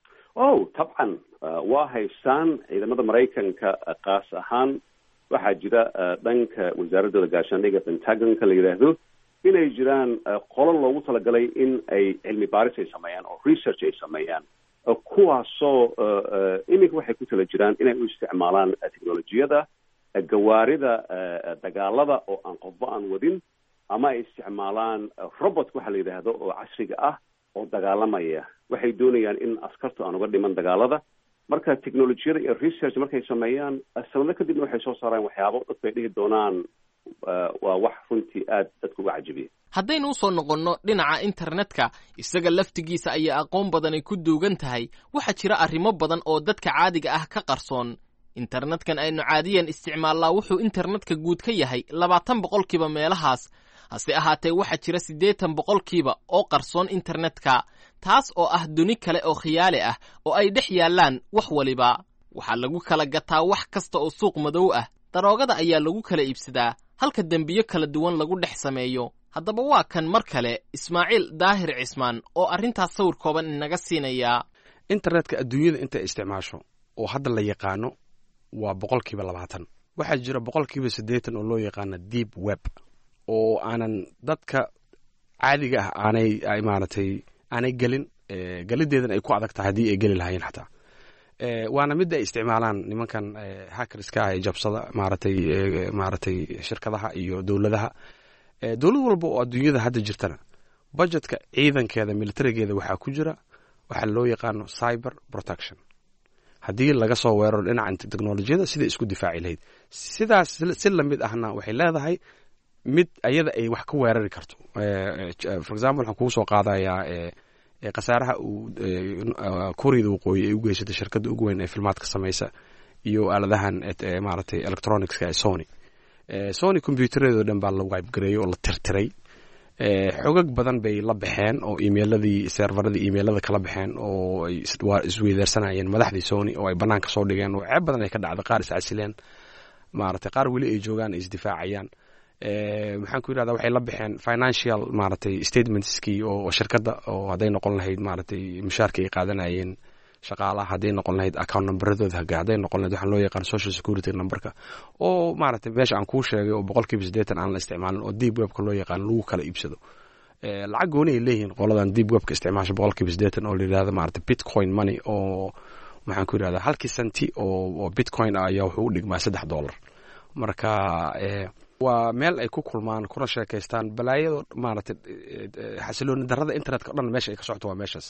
oh tabcan waa haystaan ciidamada maraykanka kaas ahaan waxaa jira dhanka wasaaradooda gaashaandhiga pentagonka la yidhaahdo inay jiraan qolo loogu talagalay in ay cilmi baaris ay sameeyaan oo research ay sameeyaan kuwaasoo iminka waxay ku tala jiraan inay u isticmaalaan technolojiyada gawaarida dagaalada oo aan qodbo aan wadin ama ay isticmaalaan robot waxa la yidhaahdo oo casriga ah oo dagaalamaya waxay doonayaan in askartu aan uga dhiman dagaalada marka technolojiyada iyo research markay sameeyaan sanado kadibna waxay soo saaraan waxyaabo dadku ay dhihi doonaan waa wax runtii aad dadka uga cajabiya haddaynu usoo noqonno dhinaca internetka isaga laftigiisa ayaa aqoon badanay ku duugan tahay waxaa jira arrimo badan oo dadka caadiga ah ka qarsoon internetkan aynu caadiyan isticmaallaa wuxuu internetka guud ka yahay labaatan boqolkiiba meelahaas hase ahaatee waxaa jira siddeetan boqolkiiba oo qarsoon internetka taas oo ah duni kale oo khiyaali ah oo ay dhex yaallaan wax waliba waxaa lagu kala gataa wax kasta oo suuq madow ah daroogada ayaa lagu kala iibsadaa halka dembiyo kala duwan lagu dhex sameeyo haddaba waa kan mar kale ismaaciil daahir cismaan oo arrintaas sawir kooban inaga siinaya internetka adduunyada intay isticmaasho oo hadda la yaqaano waa boqolkiiba labaatan waxaa jira boqolkiiba siddeetan oo loo yaqaano deep web oo aanan dadka caadiga ah aanay maaragtay aanay gelin gelideedan ay ku adag tahay haddii ay geli lahaayeen xataa waana midda ay isticmaalaan nimankan hackerska ah ee jabsada maaragtay maaragtay shirkadaha iyo dowladaha dowlad walba oo adduunyada hadda jirtana budgetka ciidankeeda militarigeeda waxaa ku jira waxaa loo yaqaano cyber protection haddii laga soo weeraro dhinaca technolojiyada siday isku difaaci lahayd sidaas si lamid ahna waxay leedahay mid ayada ay wax ka weerari karto for example waxaan kugu soo qaadayaa khasaaraha uu kuuriyada waqooyi ay u geysatay shirkadda ugu weyn ee filmaadka samaysa iyo aaladahan maaragtay electronicska ee sony sony combyutereedoo dhan baa la wibegareeyey oo la tirtiray xogag badan bay la baxeen oo emailadii servaradii emailada kala baxeen oo ay isweydaarsanayeen madaxdii sony oo ay banaanka soo dhigeen oo ceeb badan ay ka dhacday qaar iscasileen maaragtay qaar weli ay joogaan ay isdifaacayaan maxaan ku yidhahda waxay la baxeen financial maaragtay statementskii oo shirkadda oo hadday noqon lahayd maaragtay mushaarka ay qaadanayeen shaqaalaha hadday noqon lahayd account numberadooda haga hadday noqon lahayd waxaan loo yaqaan social security numberka oo maaragtay meesha aan kuu sheegay oo boqolkiiba siddeetan aan la isticmaalin oo deep webka loo yaqaan lagu kala iibsado lacag gooni ay leeyihiin qoladan deep webka isticmaasha boqolkiiba siddeetan oo la yidhahda maaragtay bitcoin money oo maxaan ku yidhahda halkii senti oo bitcoin ah ayaa wuxuu u dhigmaa saddex dollar marka waa meel ay ku kulmaan kuna sheekaystaan balaayado maaragtay xasilooni darrada internetka o dhan meesha ay ka socoto waa meeshaas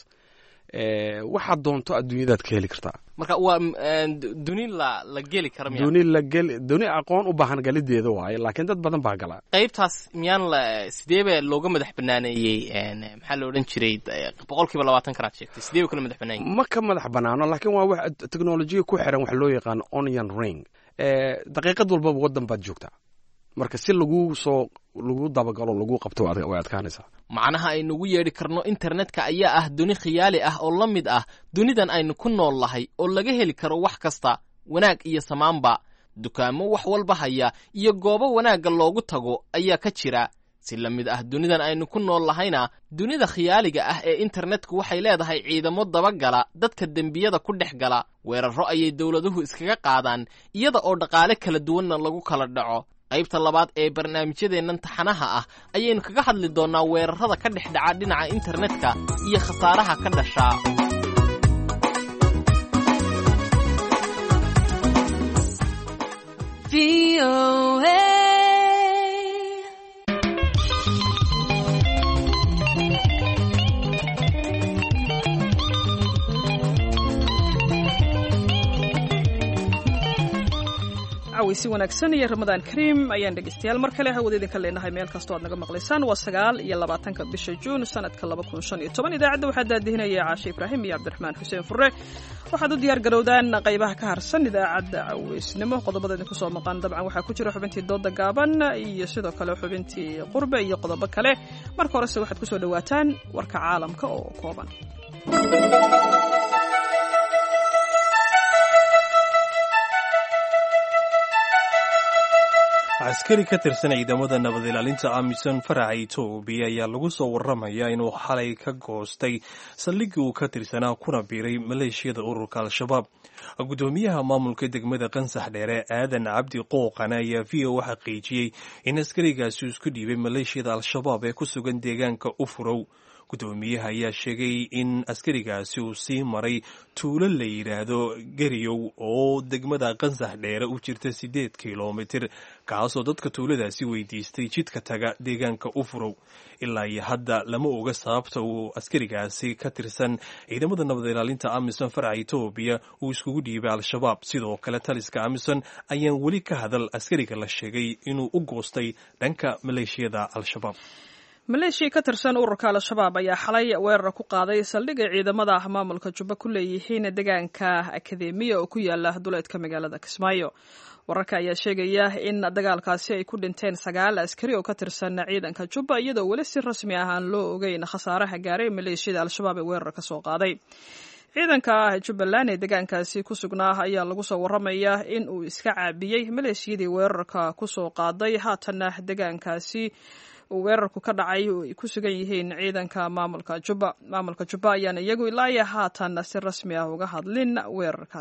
waxaad doonto adduunyadaad ka heli kartaa marka waa duni la la geli kara miya duni la geli duni aqoon u baahan galideeda waaye laakiin dad badan baa gala qaybtaas miyaan la sideeba looga madax banaaneeyey maxaa la odhan jiray boqolkiiba labaatan kanaad sheegtay sidee ba kala madax banaanyey ma ka madax banaano laakiin waa wax teknolojiya ku xiran wax loo yaqaano onion ring daqiiqad walbaba waddan baad joogtaa marka si lagu soo lagu dabagalo lagu qabto way adkaanaysaa macnaha aynugu yeedhi karno internetka ayaa ah duni khiyaali ah oo la mid ah dunidan aynu ku nool lahay oo laga heli karo wax kasta wanaag iyo samaanba dukaamo wax walba haya iyo goobo wanaagga loogu tago ayaa ka jira si la mid ah dunidan aynu ku nool lahayna dunida khiyaaliga ah ee internetku waxay leedahay ciidamo dabagala dadka dembiyada ku dhex gala weerarro ayay dowladuhu iskaga qaadaan iyada oo dhaqaale kala duwanna lagu kala dhaco qaybta labaad ee barnaamijyadeennan taxanaha ah ayaynu kaga hadli doonnaa weerarrada ka dhex dhaca dhinaca internetka iyo khasaaraha ka dhashaa si wanaagsan iyo ramadaan kariim ayaan dhegeystayaal mar kale hawada idinka leenahay meel kastoo aad naga maqlaysaan waa sagaal iyo labaatanka bisha juun sanadka laba kun shan iyo toban idaacadda waxaa daadihinaya caashe ibraahim iyo cabdiraxmaan xuseen fure waxaad u diyaar garowdaan qaybaha ka harsan idaacadda caweysnimo qodobada idinku soo maqan dabcan waxaa ku jira xubintii dooda gaaban iyo sidoo kale xubintii qurbe iyo qodobo kale marka horese waxaad kusoo dhawaataan warka caalamka oo kooban askari ka tirsan ciidamada nabad ilaalinta amisom faraca etoobiya ayaa lagu soo waramayaa inuu xalay ka goostay saldhiggii uu ka tirsanaa kuna biiray maleeshiyada ururka al-shabaab guddoomiyaha maamulka degmada qansax dheere aadan cabdi qooqan ayaa v o xaqiijiyey in askarigaasi isku dhiibay maleeshiyada al-shabaab ee ku sugan deegaanka ufurow guddoomiyaha ayaa sheegay in askarigaasi uu sii maray tuulo la yidhaahdo geriyow oo degmada qansax dheere u jirta siddeed kilomitir kaasoo dadka tuuladaasi weydiistay jidka taga deegaanka ufurow ilaa iyo hadda lama oga sababta uu askarigaasi ka tirsan ciidamada nabad ilaalinta amisom faraca etoobiya uu iskugu dhiibay al-shabaab sidoo kale taliska amisom ayaan weli ka hadal askariga la sheegay inuu u goostay dhanka maleeshiyada al-shabaab maleeshiya ka tirsan ururka al-shabaab ayaa xalay weerar ku qaaday saldhigay ciidamada maamulka jubba ku leeyihiin deegaanka akademiya oo ku yaala duleedka magaalada kismaayo wararka ayaa sheegaya in dagaalkaasi ay ku dhinteen sagaal askari oo ka tirsan ciidanka jubba iyadoo weli si rasmi ah aan loo ogeyn khasaaraha gaaray maleeshiyada al-shabaab ee weerar ka soo qaaday ciidanka jubbaland ee deegaankaasi ku sugnaa ayaa lagu soo waramayaa in uu iska caabiyey maleeshiyadii weerarka kusoo qaaday haatanna deegaankaasi uu weerarku ka dhacay ay ku sugan yihiin ciidanka maamulka jubba maamulka jubba ayaana iyagu ilaa iyo haatan si rasmi ah uga hadlin weerarkaasi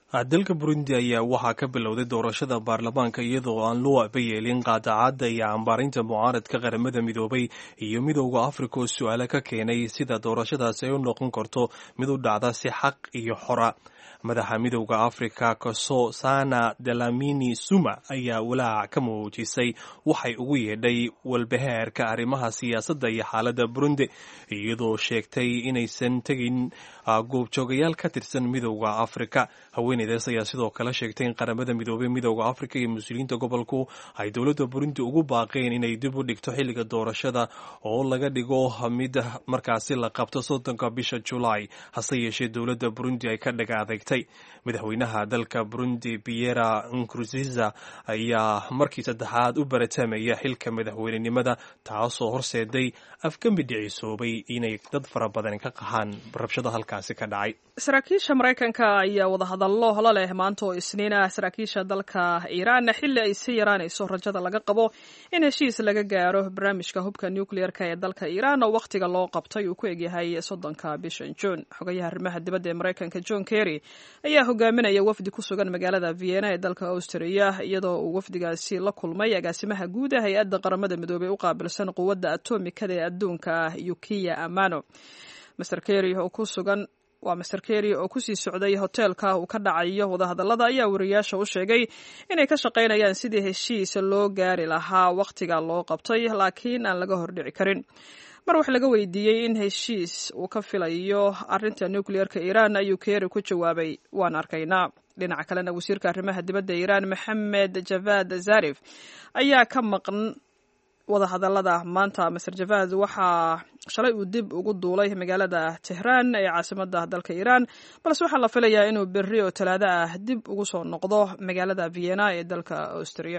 dalka burundi ayaa waxaa ka bilowday doorashada baarlamaanka iyadoo aan loo abayeelin qaadacadda iyo cambaarinta mucaaradka qaramada midoobay iyo midowda afrika oo su-aale ka keenay sida doorashadaasi ay u noqon karto mid u dhacda si xaq iyo xora madaxa midowda afrika koso sana delamini suma ayaa walaac ka muujisay waxay ugu yeedhay walbahaarka arrimaha siyaasadda iyo xaaladda burundi iyadoo sheegtay inaysan tegin goobjoogayaal ka tirsan midowda afrika haweeneydaas ayaa sidoo kale sheegtay in qaramada midoobey midowda afrika iyo mas-uuliyiinta gobolku ay dowladda burundi ugu baaqeen inay dib u dhigto xilliga doorashada oo laga dhigo mid markaasi la qabto soddonka bisha julaay hase yeeshee dowladda burundi ay ka dhaga adegtay madaxweynaha dalka burundi piera nkurunziza ayaa markii saddexaad u baratamaya xilka madaxweynenimada taasoo horseeday afgembi dhicisoobay inay dad fara badan ka qahaan rabshado halkaasi ka dhacay saraakiisha maraykanka ayaa wadahadallo la leh maanta oo isniin ah saraakiisha dalka iiraan xilli ay sii yaraanayso rajada laga qabo in heshiis laga gaaro barnaamijka hubka nucleer-ka ee dalka iiraan oo wakhtiga loo qabtay uu ku egyahay soddonka bishan juun xogayaha arrimaha dibadda ee maraykanka john kerry ayaa hogaaminaya wafdi ku sugan magaalada vienna ee dalka austria iyadoo uu wafdigaasi la kulmay agaasimaha guud ah hay-adda qaramada midoobey u qaabilsan quwadda atomikada ee adduunka ah yukiya amano master kerry oo ku sugan waa master kerry oo kusii socday hoteelka uu ka dhacayo wadahadallada ayaa wariyaasha u sheegay inay ka shaqaynayaan sidii heshiis loo gaari lahaa wakhtiga loo qabtay laakiin aan laga hordhici karin mar wax laga weydiiyey in heshiis uu ka filayo arrinta nucleer-ka iiraan ayuu kerry ku jawaabay waan arkaynaa dhinaca kalena wasiirka arrimaha dibadda iiraan maxamed javad zarif ayaa ka maqan wadahadallada maanta master javad waxaa shalay uu dib ugu duulay magaalada tehraan ee caasimada dalka iiraan balse waxaa la filayaa inuu berri oo talaado ah dib ugu soo noqdo magaalada vienna ee dalka austria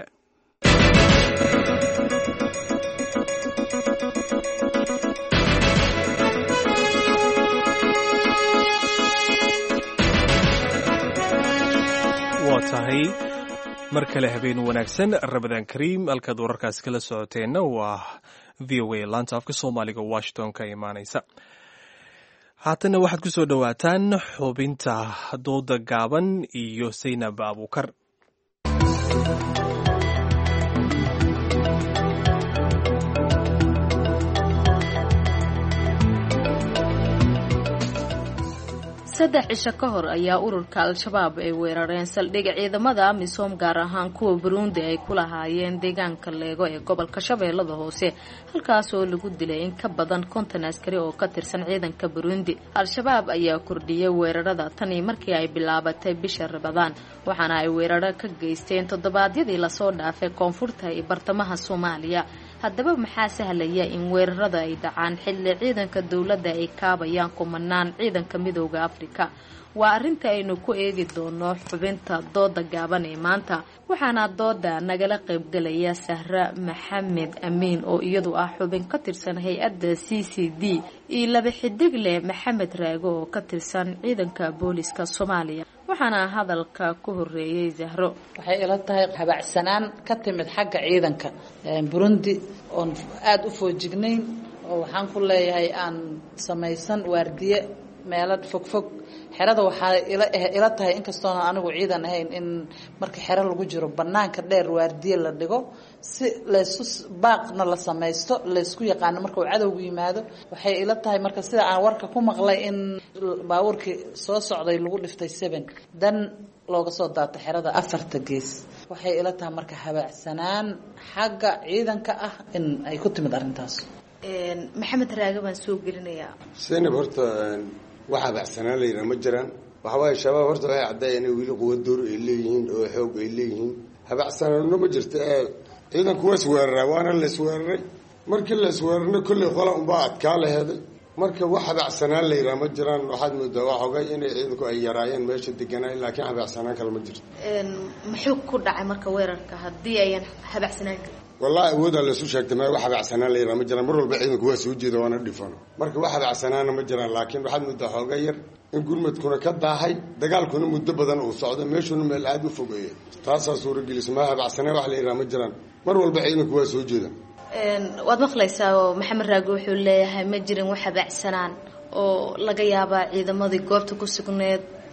waa tahay mar kale habeen wanaagsan rabadaan kariim halkaad wararkaasi kala socoteenna waa v o a laanta afka soomaaliga washington ka imaanaysa haatana waxaad ku soo dhowaataan xubinta dooda gaaban iyo saynab abuukar saddex cisho ka hor ayaa ururka al-shabaab ay weerareen saldhig ciidamada amisom gaar ahaan kuwa buruundi ay ku lahaayeen deegaanka leego ee gobolka shabeellada hoose halkaas oo lagu dilay in ka badan konton askari oo ka tirsan ciidanka buruundi al-shabaab ayaa kordhiyay weerarada tanii markii ay bilaabatay bisha rabadaan waxaana ay weeraro ka geysteen toddobaadyadii lasoo dhaafay koonfurta iyo bartamaha soomaaliya haddaba maxaa sahlaya in weerarada ay dhacaan xilli ciidanka dowladda ay kaabayaan kumanaan ciidanka midooda afrika waa arrinta aynu ku eegi doono xubinta dooda gaaban ee maanta waxaana dooda nagala qaybgalaya sahra maxamed amiin oo iyadu ah xubin ka tirsan hay-adda c c d iyo laba xidigle maxamed raago oo ka tirsan ciidanka booliska soomaaliya waxaana hadalka ku horeeyey zahro waxay ila tahay habacsanaan ka timid xagga ciidanka burundi oon aada u foojignayn oo waxaan ku leeyahay aan samaysan waardiye meelo fogfog xerada waxaa ila tahay inkastoona anigu ciidan ahayn in marka xero lagu jiro banaanka dheer waardiye la dhigo si laysu baaqna la samaysto laysku yaqaano marka uu cadowgu yimaado waxay ila tahay marka sida aan warka ku maqlay in baabuurkii soo socday lagu dhiftay seven dan looga soo daato xerada afarta gees waxay ila tahay marka habaacsanaan xagga ciidanka ah in ay ku timid arrintaas maxamed raage baan soo gelinayaa senab horta wax habacsanaan layidhaha ma jiraan waxawaaye shabaab horta waxay caddaaya inay weli quwa door ay leeyihiin oo xoog ay leeyihiin habacsanaanno ma jirta ee ciidanku waa isweeraraa waana la isweeraray markii la isweerarna kolley qola unbaa adkaa laheeday marka wax habacsanaan layidhaha ma jiraan waxaad moodaa waa xogay inay ciidanku ay yaraayeen meesha deganaayen laakiin habacsanaan kale ma jirto muxuu ku dhacay marka weerarka haddii ayan habacsanaan karin wallahi awoodaa laysu sheegtay meel wax habacsanaan la yidhaha ma jiraan mar walba ciidanku waa soo jeeda waana dhifano marka wax habacsanaana ma jiraan laakiin waxaad moodaa xooga yar in gurmadkuna ka daahay dagaalkuna muddo badan uu socdo meeshuna meel aada u fogeeya taasaa suuragelisa ma habacsanaan wax la yidhaha ma jiraan mar walba ciidanku waa soo jeeda waad maqlaysaa oo maxamed raagi wuxuu leeyahay ma jirin wax habacsanaan oo laga yaabaa ciidamadii goobta ku sugneed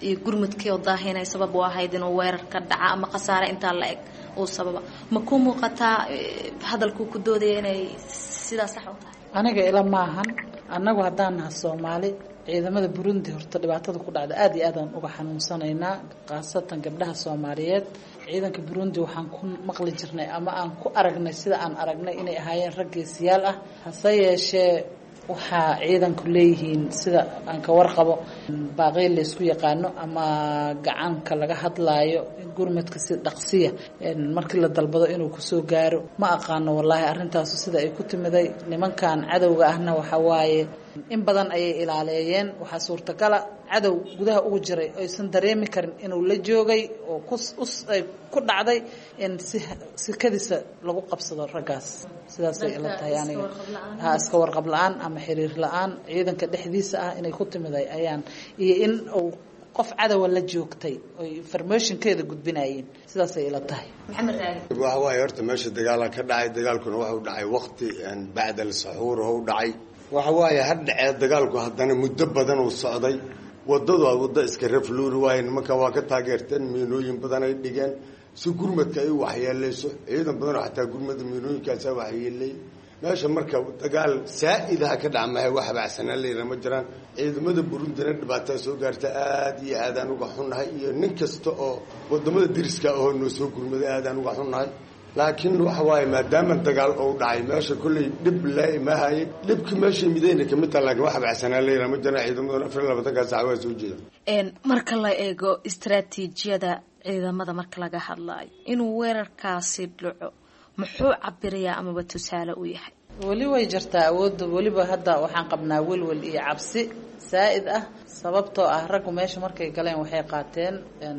iyo gurmudkii oo daahinay sabab u ahayd inuu weerar ka dhaca ama khasaare intaa la eg uu sababa ma ku muuqataa hadalkuu ku doodaya inay sidaa sax u tahay aniga ila maahan annagu haddaan naha soomaali ciidamada burundi horta dhibaatada ku dhacda aada iyo aadaan uga xanuunsanaynaa khaasatan gabdhaha soomaaliyeed ciidanka burundi waxaan ku maqli jirnay ama aan ku aragnay sida aan aragnay inay ahaayeen rag geesiyaal ah hase yeeshee waxaa ciidanku leeyihiin sida aan ka warqabo baaqey laysku yaqaano ama gacanka laga hadlaayo gurmadka si dhaqsiya markii la dalbado inuu kusoo gaaro ma aqaano wallaahi arrintaasu sida ay ku timiday nimankan cadowga ahna waxa waaye in badan ayay ilaaleeyeen waxaa suurtagala cadow gudaha ugu jiray aysan dareemi karin inuu la joogay oo kuay ku dhacday in si sikadiisa lagu qabsado raggaas sidaasay ila tahay aniga ha iska warqab la-aan ama xiriir la-aan ciidanka dhexdiisa ah inay ku timiday ayaan iyo in uu qof cadowa la joogtay oy informationkeeda gudbinayeen sidaasay ila tahay maxamed raagi waxa waaye horta meesha dagaala ka dhacay dagaalkuna waxu dhacay waqti bacda alsaxuur u dhacay waxa waaye ha dhacee dagaalku haddana muddo badan uu socday wadadu a waddo iska rafluuri waaye nimanka waa ka taageerteen miinooyin badan ay dhigeen si gurmadka ay u waxyeeleyso ciidan badanoo xataa gurmada miinooyinkaasa waxyeeley meesha marka dagaal saa-idaha ka dhaca mahay wax habacsanaan layra ma jiraan ciidamada burundina dhibaataa soo gaarta aada iyo aadaan uga xunnahay iyo nin kasta oo wadamada diriska ahoo noo soo gurmaday aadaan uga xunnahay laakiin waxa waaye maadaama dagaal ou dhacay meesha kolley dhib lamahaye dhibkii meeshay midayna kamid taha lakin wax habacsanaan layra ma jiraan ciidamaduna afar iyo labaatankaa saca waa soo jeeda marka la eego istaraatiijiyada ciidamada marka laga hadlaayo inuu weerarkaasi dhaco muxuu cabirayaa amaba tusaale u yahay weli way jirtaa awoodda weliba hadda waxaan qabnaa welwel iyo cabsi saa-id ah sababtoo ah raggu meesha markay galeen waxay qaateen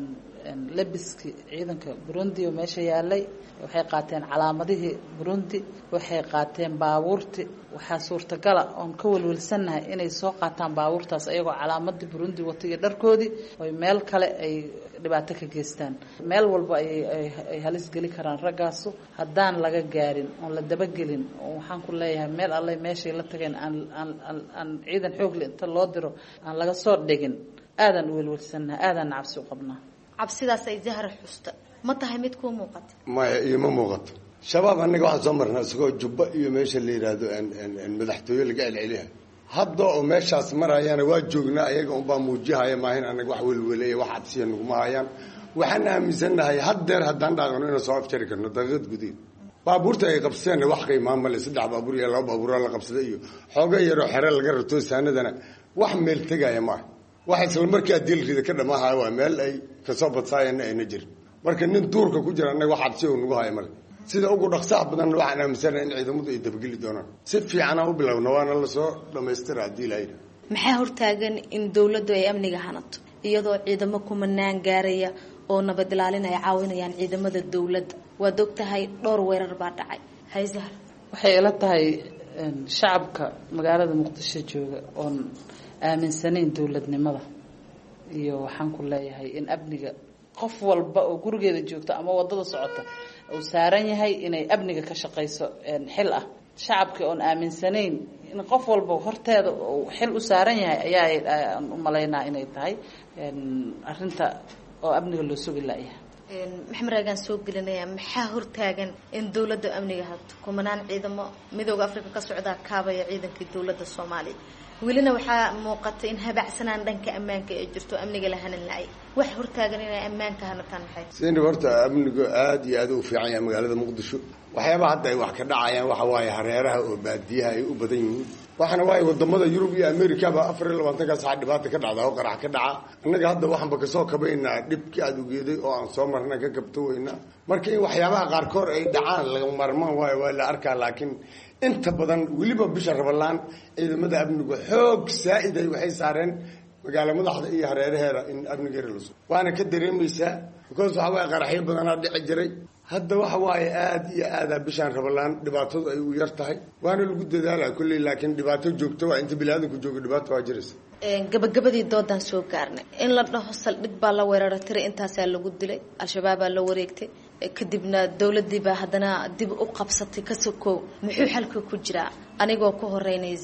labiskii ciidanka burundi oo meesha yaalay waxay qaateen calaamadihii burundi waxay qaateen baabuurti waxaa suurtagala oon ka welwelsannahay inay soo qaataan baabuurtaas ayagoo calaamadii burundi wata iyo dharkoodii oy meel kale ay dhibaato ka geystaan meel walba ayay halis geli karaan raggaasu haddaan laga gaarin oon la dabagelin oo waxaan ku leeyahay meel alle meeshay la tageen aan aan aan ciidan xoogle inta loo diro aan laga soo dhigin aadaan u welwelsannahay aadaan cabsi u qabnaa cabsidaas ay zahra xusta ma tahay mid kuu muuqata maya iyo ma muuqato shabaab annaga waxaan soo marnaa isagoo jubba iyo meesha la yidhaahdo madaxtooye laga celceliha hadda oo meeshaas marayaana waa joognaa ayaga unbaa muujihaya maahin anaga wax welweleya wax cabsiya naguma hayaan waxaan aaminsannahay haddeer haddaan dhaaqano inaan soo afjari karno daqiiqad gudiid baabuurta ay qabsadeenna wax qiimaa male saddex baabuur iyo laba baabuura la qabsada iyo xooga yaroo xere laga rato saanadana wax meel tegaya maaha wax isla markaa dilrida ka dhamaahay waa meel ay kasoo badsaayeenna ayna jirin marka nin duurka ku jira annaga wax cabsi oo nagu haya male sida ugu dhaqsaha badanna waxaan aaminsanaha in ciidamadu ay dabageli doonaan si fiicanaa u bilowna waana lasoo dhamaystira haddii lahayna maxaa hortaagan in dowladdu ay amniga hanato iyadoo ciidamo kumanaan gaaraya oo nabad ilaalin ay caawinayaan ciidamada dowladda waad og tahay dhowr weerar baa dhacay hayzahar waxay ila tahay shacabka magaalada muqdisho jooga oon aaminsanayn dowladnimada iyo waxaan ku leeyahay in amniga qof walba oo gurigeeda joogta ama wadada socota uu saaran yahay inay amniga ka shaqayso xil ah shacabkii oon aaminsanayn in qof walba horteeda uu xil u saaran yahay ayaa u malaynaa inay tahay arinta oo amniga loo sugi laayahay maxamed raagaan soo gelinaya maxaa hortaagan in dowladda amniga hato kumanaan ciidamo midooda africa ka socdaa kaabaya ciidankii dowladda soomaaliya welina waxaa muuqata in habacsanaan dhanka ammaanka ee jirto amniga la hanan la-ay wax hortaagan inay ammaanka hanataan maxay sinib horta amnigu aada iyo aada u fiican yahay magaalada muqdisho waxyaaba hadda ay wax ka dhacayaan waxa waaye hareeraha oo baadiyaha ay u badan yihiin waxaana waaye wadamada yurub iyo americaba afar iyo labaatankaas waxaa dhibaata ka dhacda oo qarax ka dhaca annaga hadda waxaanba kasoo kabaynaa dhibkii aada ugeeday oo aan soo marna ka kabto weynaa marka in waxyaabaha qaarkood ay dhacaan laga marmaan waayo waa la arkaa laakiin inta badan weliba bisha rabalaan ciidamada amnigu xoog saa-iday waxay saareen magaalo madaxda iyo hareeraheeda in amnigeera laso waana ka dareemaysaa because waxa waaye qaraxyo badanaa dhici jiray hadda waxa waaye aada iyo aada bishaan rabalaan dhibaatadu ay u yar tahay waana lagu dadaala kolley laakiin dhibaato joogto waa inta biniaadanku joogo dhibaato waa jiraysa gabagabadii doodaan soo gaarnay in la dhaho saldhig baa la weerara tiray intaasaa lagu dilay al-shabaabaa la wareegtay kadibna dowladii baa haddana dib u qabsatay ka sokow muxuu xalka ku jiraa anigoo ku horeynaya zahra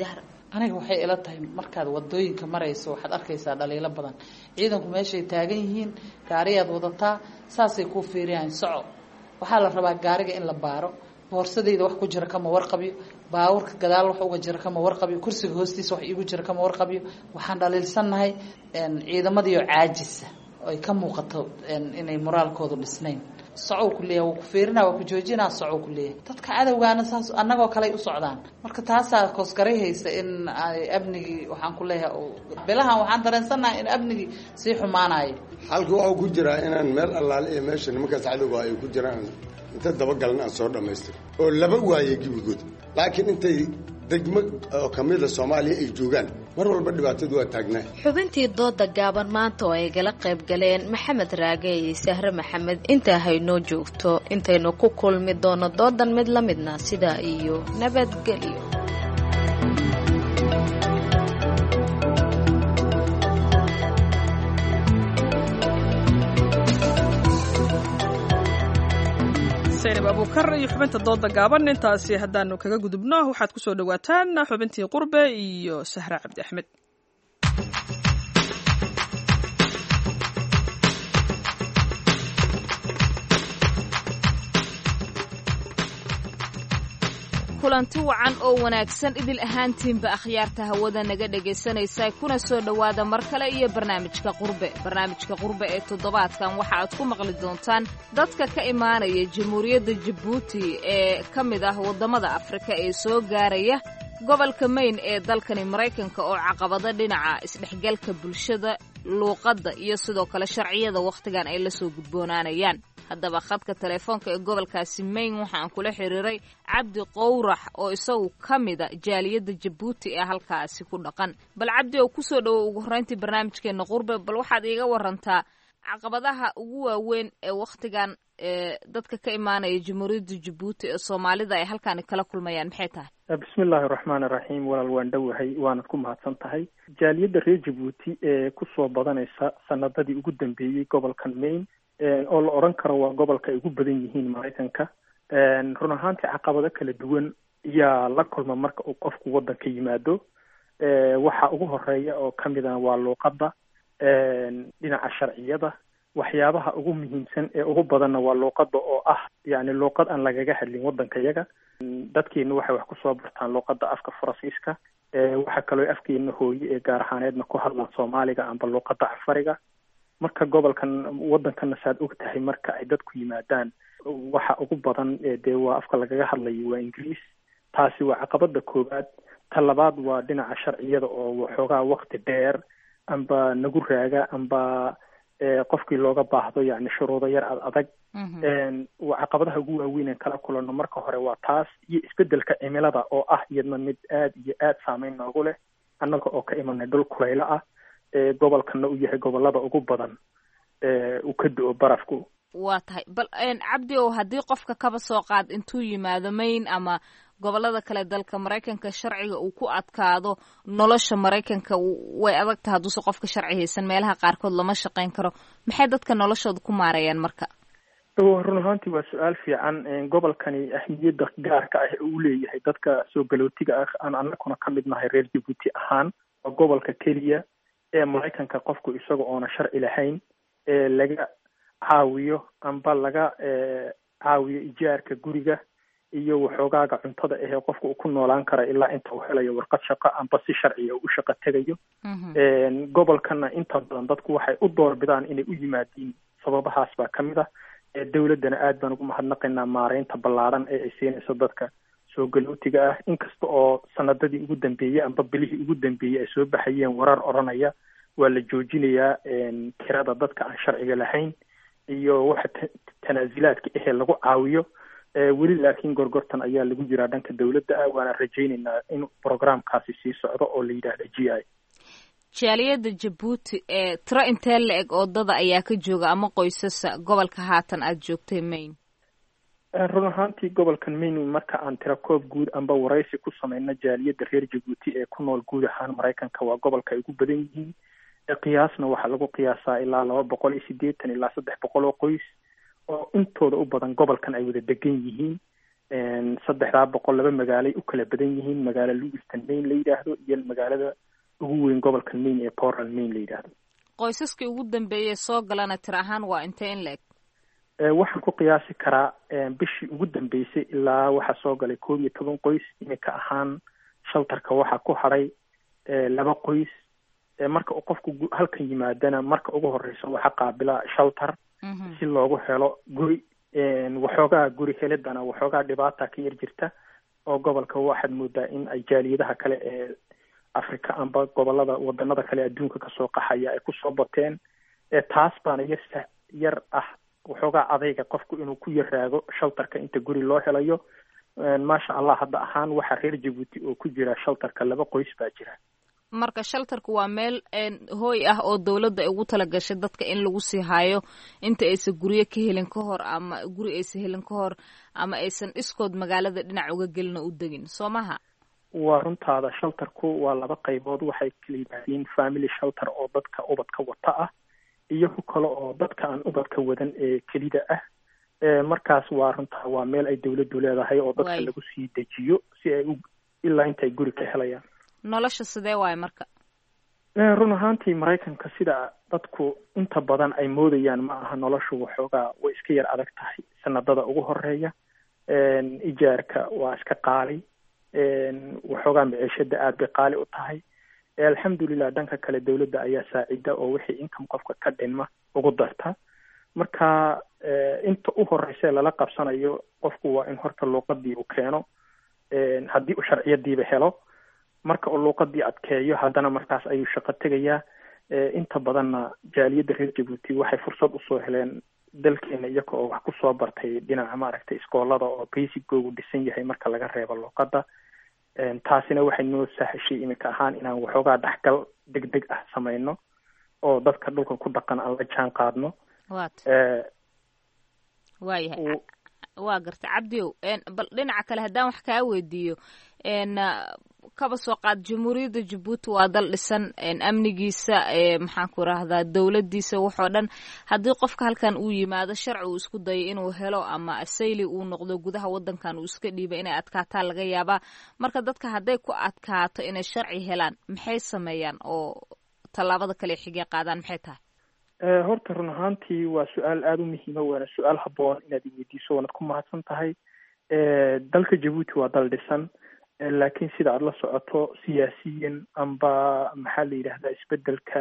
aniga waxay ila tahay markaad wadooyinka marayso waxaad arkaysaa dhaliilo badan ciidanku meeshay taagan yihiin gaariyaad wadataa saasay kuu fiiriyaan soco waxaa la rabaa gaariga in la baaro boorsadayda wax ku jira kama warqabiyo baawurka gadaal wax uga jira kama warqabiyo kursiga hoostiisa wax iigu jira kama warqabiyo waxaan dhaliilsannahay ciidamadiioo caajisa ay ka muuqato inay moraalkoodu dhisnayn socow ku leeyahay waa ku fiirina waa ku joojinaa socow ku leeyahay dadka cadowgaana saas annagoo kaley u socdaan marka taasaa koosgaray haysa in ay amnigii waxaan ku leeyahay bilahan waxaan dareensannahay in amnigii sii xumaanayo xalka waxuu ku jiraa inaan meel allaale iyo meesha nimankaas cadowga ay ku jiraan inta dabagalin aan soo dhammaystir oo laba waaye gebigood laakiin intay degmo oo kamida soomaaliya ay joogaan mar walba dhibaatadu waa taagnaa xubintii dooda gaaban maanta oo ay gala qayb galeen maxamed raage iyo sahre maxamed intaa haynoo joogto intaynu ku kulmi doono doodan mid la midna sidaa iyo nabadgelyo saynab abuukar iyo xubinta dooda gaaban intaasi haddaanu kaga gudubno waxaad kusoo dhawaataan xubintii qurbe iyo sahre cabdi axmed kulanti wacan oo wanaagsan idil ahaantiinba akhyaarta hawada naga dhegaysanaysa kuna soo dhowaada mar kale iyo barnaamijka qurbe barnaamijka qurbe ee toddobaadkan waxa aad ku maqli doontaan dadka ka imaanaya jamhuuriyadda jabuuti ee ka mid ah waddamada afrika ee soo gaaraya gobolka mayn ee dalkani maraykanka oo caqabado dhinaca isdhexgalka bulshada luuqadda iyo sidoo kale sharciyada wakhtigan ay la soo gudboonaanayaan haddaba khadka telefoonka ee gobolkaasi mayn waxaan kula xiriiray cabdi qowrax oo isagu ka mida jaaliyadda jabuuti ee halkaasi ku dhaqan bal cabdi oo kusoo dhowow ugu horreyntii barnaamijkeena qurbe bal waxaad iiga warantaa caqabadaha ugu waaweyn ee wakhtigan ee dadka ka imaanaya jamhuuriyadda jabuuti ee soomaalida ay halkaani kala kulmayaan maxay tahay bismi illaahi raxmaan iraxiim walaal waan dhowahay waanad ku mahadsan tahay jaaliyadda reer jabuuti ee kusoo badanaysa sanadadii ugu dambeeyey gobolkan maine oo la odhan karo waa gobolka ay ugu badan yihiin maraykanka run ahaantii caqabado kala duwan ayaa la kulma marka uu qofku waddanka yimaado waxa ugu horeeya oo kamid ah waa luuqadda dhinaca sharciyada waxyaabaha ugu muhiimsan ee ugu badanna waa luuqadda oo ah yani luuqad aan lagaga hadlin waddanka yaga dadkeena waxay wax kusoo bartaan luuqadda afka faransiiska waxaa kaloo afkeena hooye ee gaar ahaaneedna ku hadlaan soomaaliga amba luuqadda cafariga marka gobolkan waddankana saad og tahay marka ay dadku yimaadaan waxa ugu badan dee waa afka lagaga hadlayo waa ingiriis taasi waa caqabada koowaad ta labaad waa dhinaca sharciyada oo waxoogaa wakti dheer amba nagu raaga amba qofkii looga baahdo yani shuruudo yar ad adag waa caqabadaha ugu waaweyn kala kulano marka hore waa taas iyo isbedelka cimilada oo ah iyadna mid aad iyo aad saameyn noogu leh annaga oo ka imanay dhul kulaylo ah gobolkana uu yahay gobolada ugu badan uu ka do-o barafku waa tahay bal cabdi ow haddii qofka kaba soo qaad intuu yimaado mayn ama gobolada kale dalka maraykanka sharciga uu ku adkaado nolosha maraykanka way adag tahay hadduuse qofka sharci haysan meelaha qaarkood lama shaqayn karo maxay dadka noloshooda ku maarayaan marka run ahaantii waa su-aal fiican gobolkani ahmiyadda gaarka ah uu leeyahay dadka soo galootiga ah aan anaguna ka mid nahay reer jabuuti ahaan waa gobolka keliya ee maraykanka qofku isaga oona sharci lahayn ee laga caawiyo amba laga caawiyo ijaarka guriga iyo waxoogaaga cuntada ahee qofka uu ku noolaan kara ilaa inta uu helayo warqad shaqo amba si sharciya u shaqo tegayo gobolkana inta badan dadku waxay u doorbidaan inay u yimaadiin sababahaas baa kamid ah dowladdana aad baan ugu mahadnaqaynaa maareynta ballaadhan ee ay siinayso dadka soo galootiga ah inkasta oo sanadadii ugu dambeeyey amba bilihii ugu dambeeyey ay soo baxayeen warar odhanaya waa la joojinayaa kirada dadka aan sharciga lahayn iyo waxa tanaasilaadka ahee lagu caawiyo weli laakiin gorgortan ayaa lagu jiraa dhanka dowladda ah waana rajaynaynaa in programkaasi sii socdo oo la yidhaahdo g i jaaliyadda jabuuti ee tiro intee la eg oodada ayaa ka jooga ama qoysasa gobolka haatan aada joogtay maine run ahaantii gobolkan maine marka aan tira koob guud amba waraysi ku sameyno jaaliyadda reer jabuuti ee ku nool guud ahaan maraykanka waa gobolka ay ugu badan yihiin qiyaasna waxaa lagu qiyaasaa ilaa laba boqol iyo siddeetan ilaa saddex boqol oo qoys oo intooda u badan gobolkan ay wada degan yihiin saddexdaa boqol laba magaalay u kala badan yihiin magaalo lewiston maine la yidhaahdo iyo magaalada ugu weyn gobolka maine ee portland maine la yidhaahdo qoysaskii ugu dambeeyey soo galana tir ahaan waa intee in la-eg waxaan ku qiyaasi karaa bishii ugu dambeysay ilaa waxaa soo galay koob iyo toban qoys iminka ahaan shaltarka waxaa ku hadhay laba qoys marka uu qofku halkan yimaadana marka ugu horeysa waxaa qaabila shaltar si loogu helo guri waxoogaa guri helidana waxoogaa dhibaata ka yar jirta oo gobolka waxaad moodaa in ay jaaliyadaha kale ee africa amba gobolada wadanada kale adduunka kasoo qaxaya ay kusoo bateen taas baana yar yar ah waxoogaa adayga qofku inuu ku yaraago shaltarka inta guri loo helayo maasha allah hadda ahaan waxaa reer jabuuti oo ku jira shaltarka laba qoys baa jira marka shaltarku waa meel hooy ah oo dawladda ay ugu talagashay dadka in lagu sii haayo inta aysan guryo ka helin ka hor ama guri aysan helin ka hor ama aysan iskood magaalada dhinac uga gelin oo u degin soo maha waa runtaada shaltarku waa laba qaybood waxay kala yimaadiin family shalter oo dadka ubadka wata ah iyo ku kale oo dadka aan ubadka wadan ee kelida ah markaas waa runtaa waa meel ay dawladdu leedahay oo dadka lagu sii dejiyo si ay u ilaa inta ay guri ka helayaan nolosha sidee waayo marka run ahaantii maraykanka sida dadku inta badan ay moodayaan ma aha noloshu waxoogaa way iska yar adag tahay sanadada ugu horeeya ijaarka waa iska qaali waxoogaa maciishada aad bay qaali u tahay alxamdulilah dhanka kale dawladda ayaa saacida oo wixii income qofka ka dhinma ugu darta marka inta u horeysa lala qabsanayo qofku waa in horta luuqadii uu keeno haddii uu sharciyadiiba helo marka uu luuqadii adkeeyo haddana markaas ayuu shaqo tegayaa inta badanna jaaliyadda reer jabuuti waxay fursad usoo heleen dalkeena iyaga oo wax kusoo bartay dhinaca maaragtay iskoolada oo basicoogu dhisan yahay marka laga reebo luuqadda taasina waxay noo sahashay iminka ahaan inaan waxoogaa dhexgal deg deg ah sameyno oo dadka dhulka ku dhaqan aan la jaan qaadno waayahay waa garta cabdiow bal dhinaca kale haddaan wax kaa weydiiyo kaba soo qaad jamhuuriyadda jabuuti waa dal dhisan amnigiisa maxaan ku rahdaa dowladdiisa waxoo dhan haddii qofka halkan uu yimaado sharci uu isku dayo inuu helo ama asayli uu noqdo gudaha wadankan uu iska dhiiba inay adkaataa laga yaabaa marka dadka hadday ku adkaato inay sharci helaan maxay sameeyaan oo tallaabada kale xigee qaadaan maxay tahay horta run ahaantii waa su-aal aada u muhiima waana su-aal haboon inaad iweydiiso waanad ku mahadsan tahay dalka jabuuti waa dal dhisan laakiin sida aada la socoto siyaasiyan amba maxaa la yidhahdaa isbedelka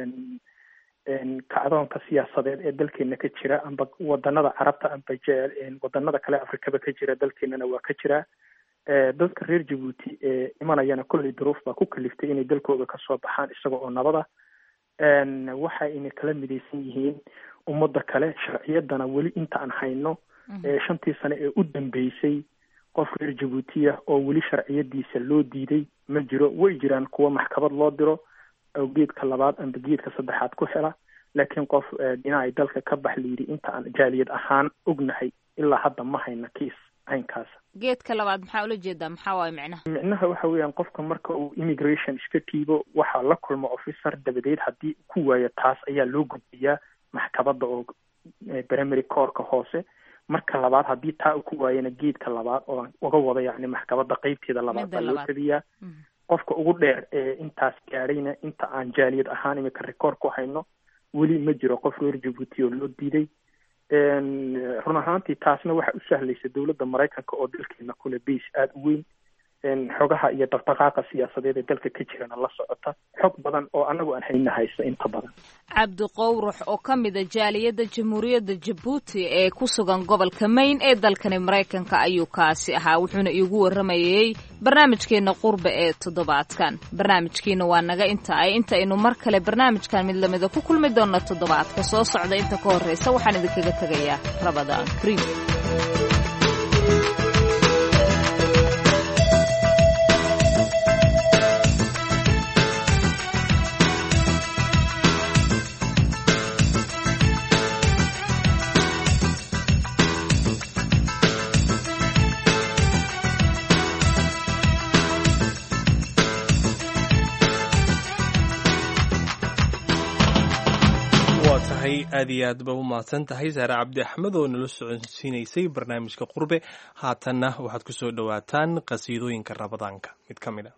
kacdoonka siyaasadeed ee dalkeena ka jira amba wadanada carabta amba wadanada kale afrikaba ka jira dalkeenana waa ka jira dadka reer jabuuti ee imanayana kolley duruuf baa ku kaliftay inay dalkooda kasoo baxaan isaga oo nabada waxa inay kala midaysan yihiin ummadda kale sharciyadana weli inta aan hayno shantii sane ee u dambeysay qof reer jabuutiya oo weli sharciyadiisa loo diiday ma jiro way jiraan kuwa maxkamad loo diro oo geedka labaad amba geedka saddexaad ku hela laakiin qof dhinacay dalka ka bax layidhi inta aan jaaliyad ahaan ognahay ilaa hadda ma hayna kiis caynkaas geedka labaad maxaa ula jeedaa maxaa waaye micnaha micnaha waxa weeyaan qofka marka uu immigration iska tiibo waxaa la kulma officer dabadeed haddii ku waayo taas ayaa loo gudbiyaa maxkamadda oo primary courka hoose marka labaad haddii taa u ku waayana geedka labaad oo uga wada yacni maxkamadda qeybteeda labaad baa loo tabiyaa qofka ugu dheer ee intaas gaadhayna inta aan jaaliyad ahaan imika record ku hayno weli ma jiro qof reer jabuuti oo loo diiday run ahaantii taasna waxa u sahlaysa dowladda maraykanka oo dalkeena kule base aada u weyn xogaha iyo dhaqdhaqaaqa siyaasadeed ee dalka ka jirana la socota xog badan oo anagu aan hayna haysta inta badan cabdi qowrux oo ka mida jaaliyadda jamhuuriyadda jabuuti ee ku sugan gobolka mayn ee dalkani maraykanka ayuu kaasi ahaa wuxuuna iigu warramayey barnaamijkeenna qurbe ee toddobaadkan barnaamijkiina waa naga inta ay inta aynu mar kale barnaamijkan mid lamida ku kulmi doonna toddobaadka soo socda inta ka horreysa waxaan idinkaga tegayaa rabadaan krim aad iyo aad ba u mahadsan tahay saare cabdi axmed oo nala socodsiinaysay barnaamijka qurbe haatanna waxaad ku soo dhowaataan qasiidooyinka rabadaanka mid ka mid a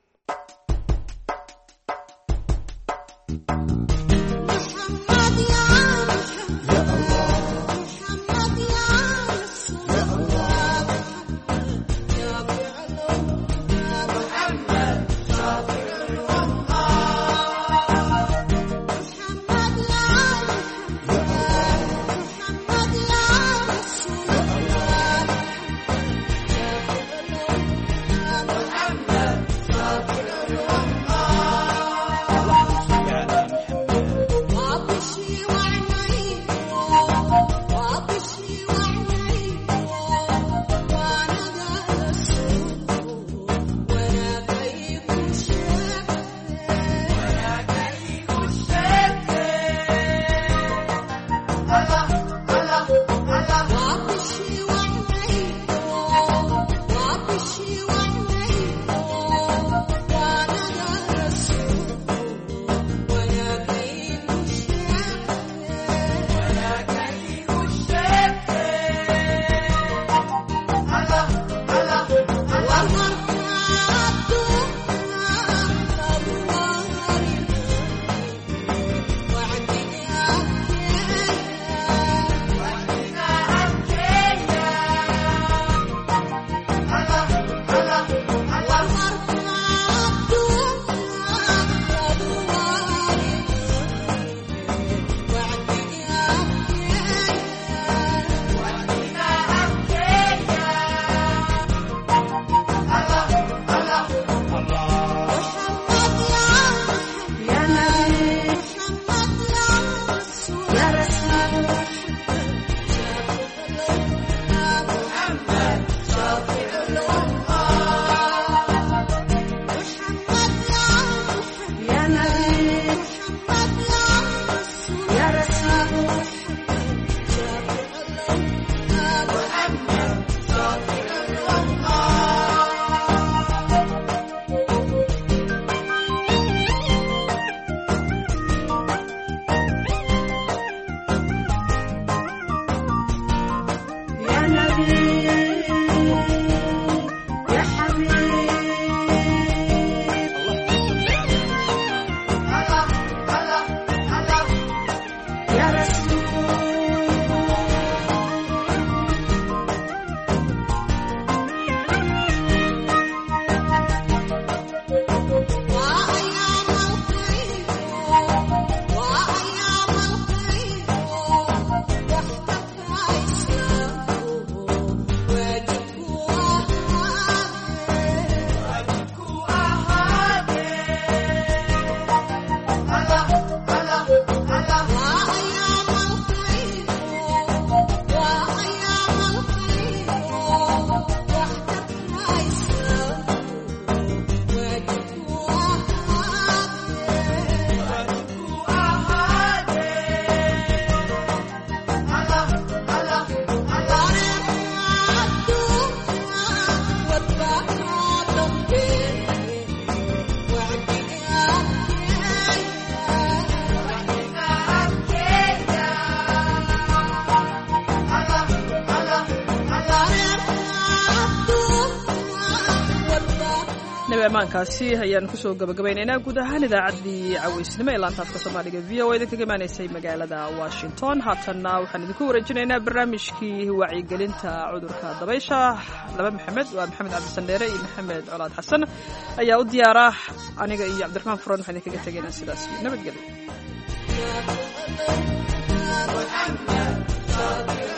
amaankaasi ayaan kusoo gabagabaynaynaa guud ahaan idaacaddii caweysnimo ee laantaafka soomaaliga v o idinkaga imaanaysay magaalada washington haatanna waxaan idinku wareejinaynaa barnaamijkii wacyigelinta cudurka dabaysha laba maxamed waa maxamed cabdisandheere iyo maxamed colaad xasan ayaa u diyaara aniga iyo cabdiraxmaan furan waxaan idinkaga tegaynaa sidaas nabadgelyo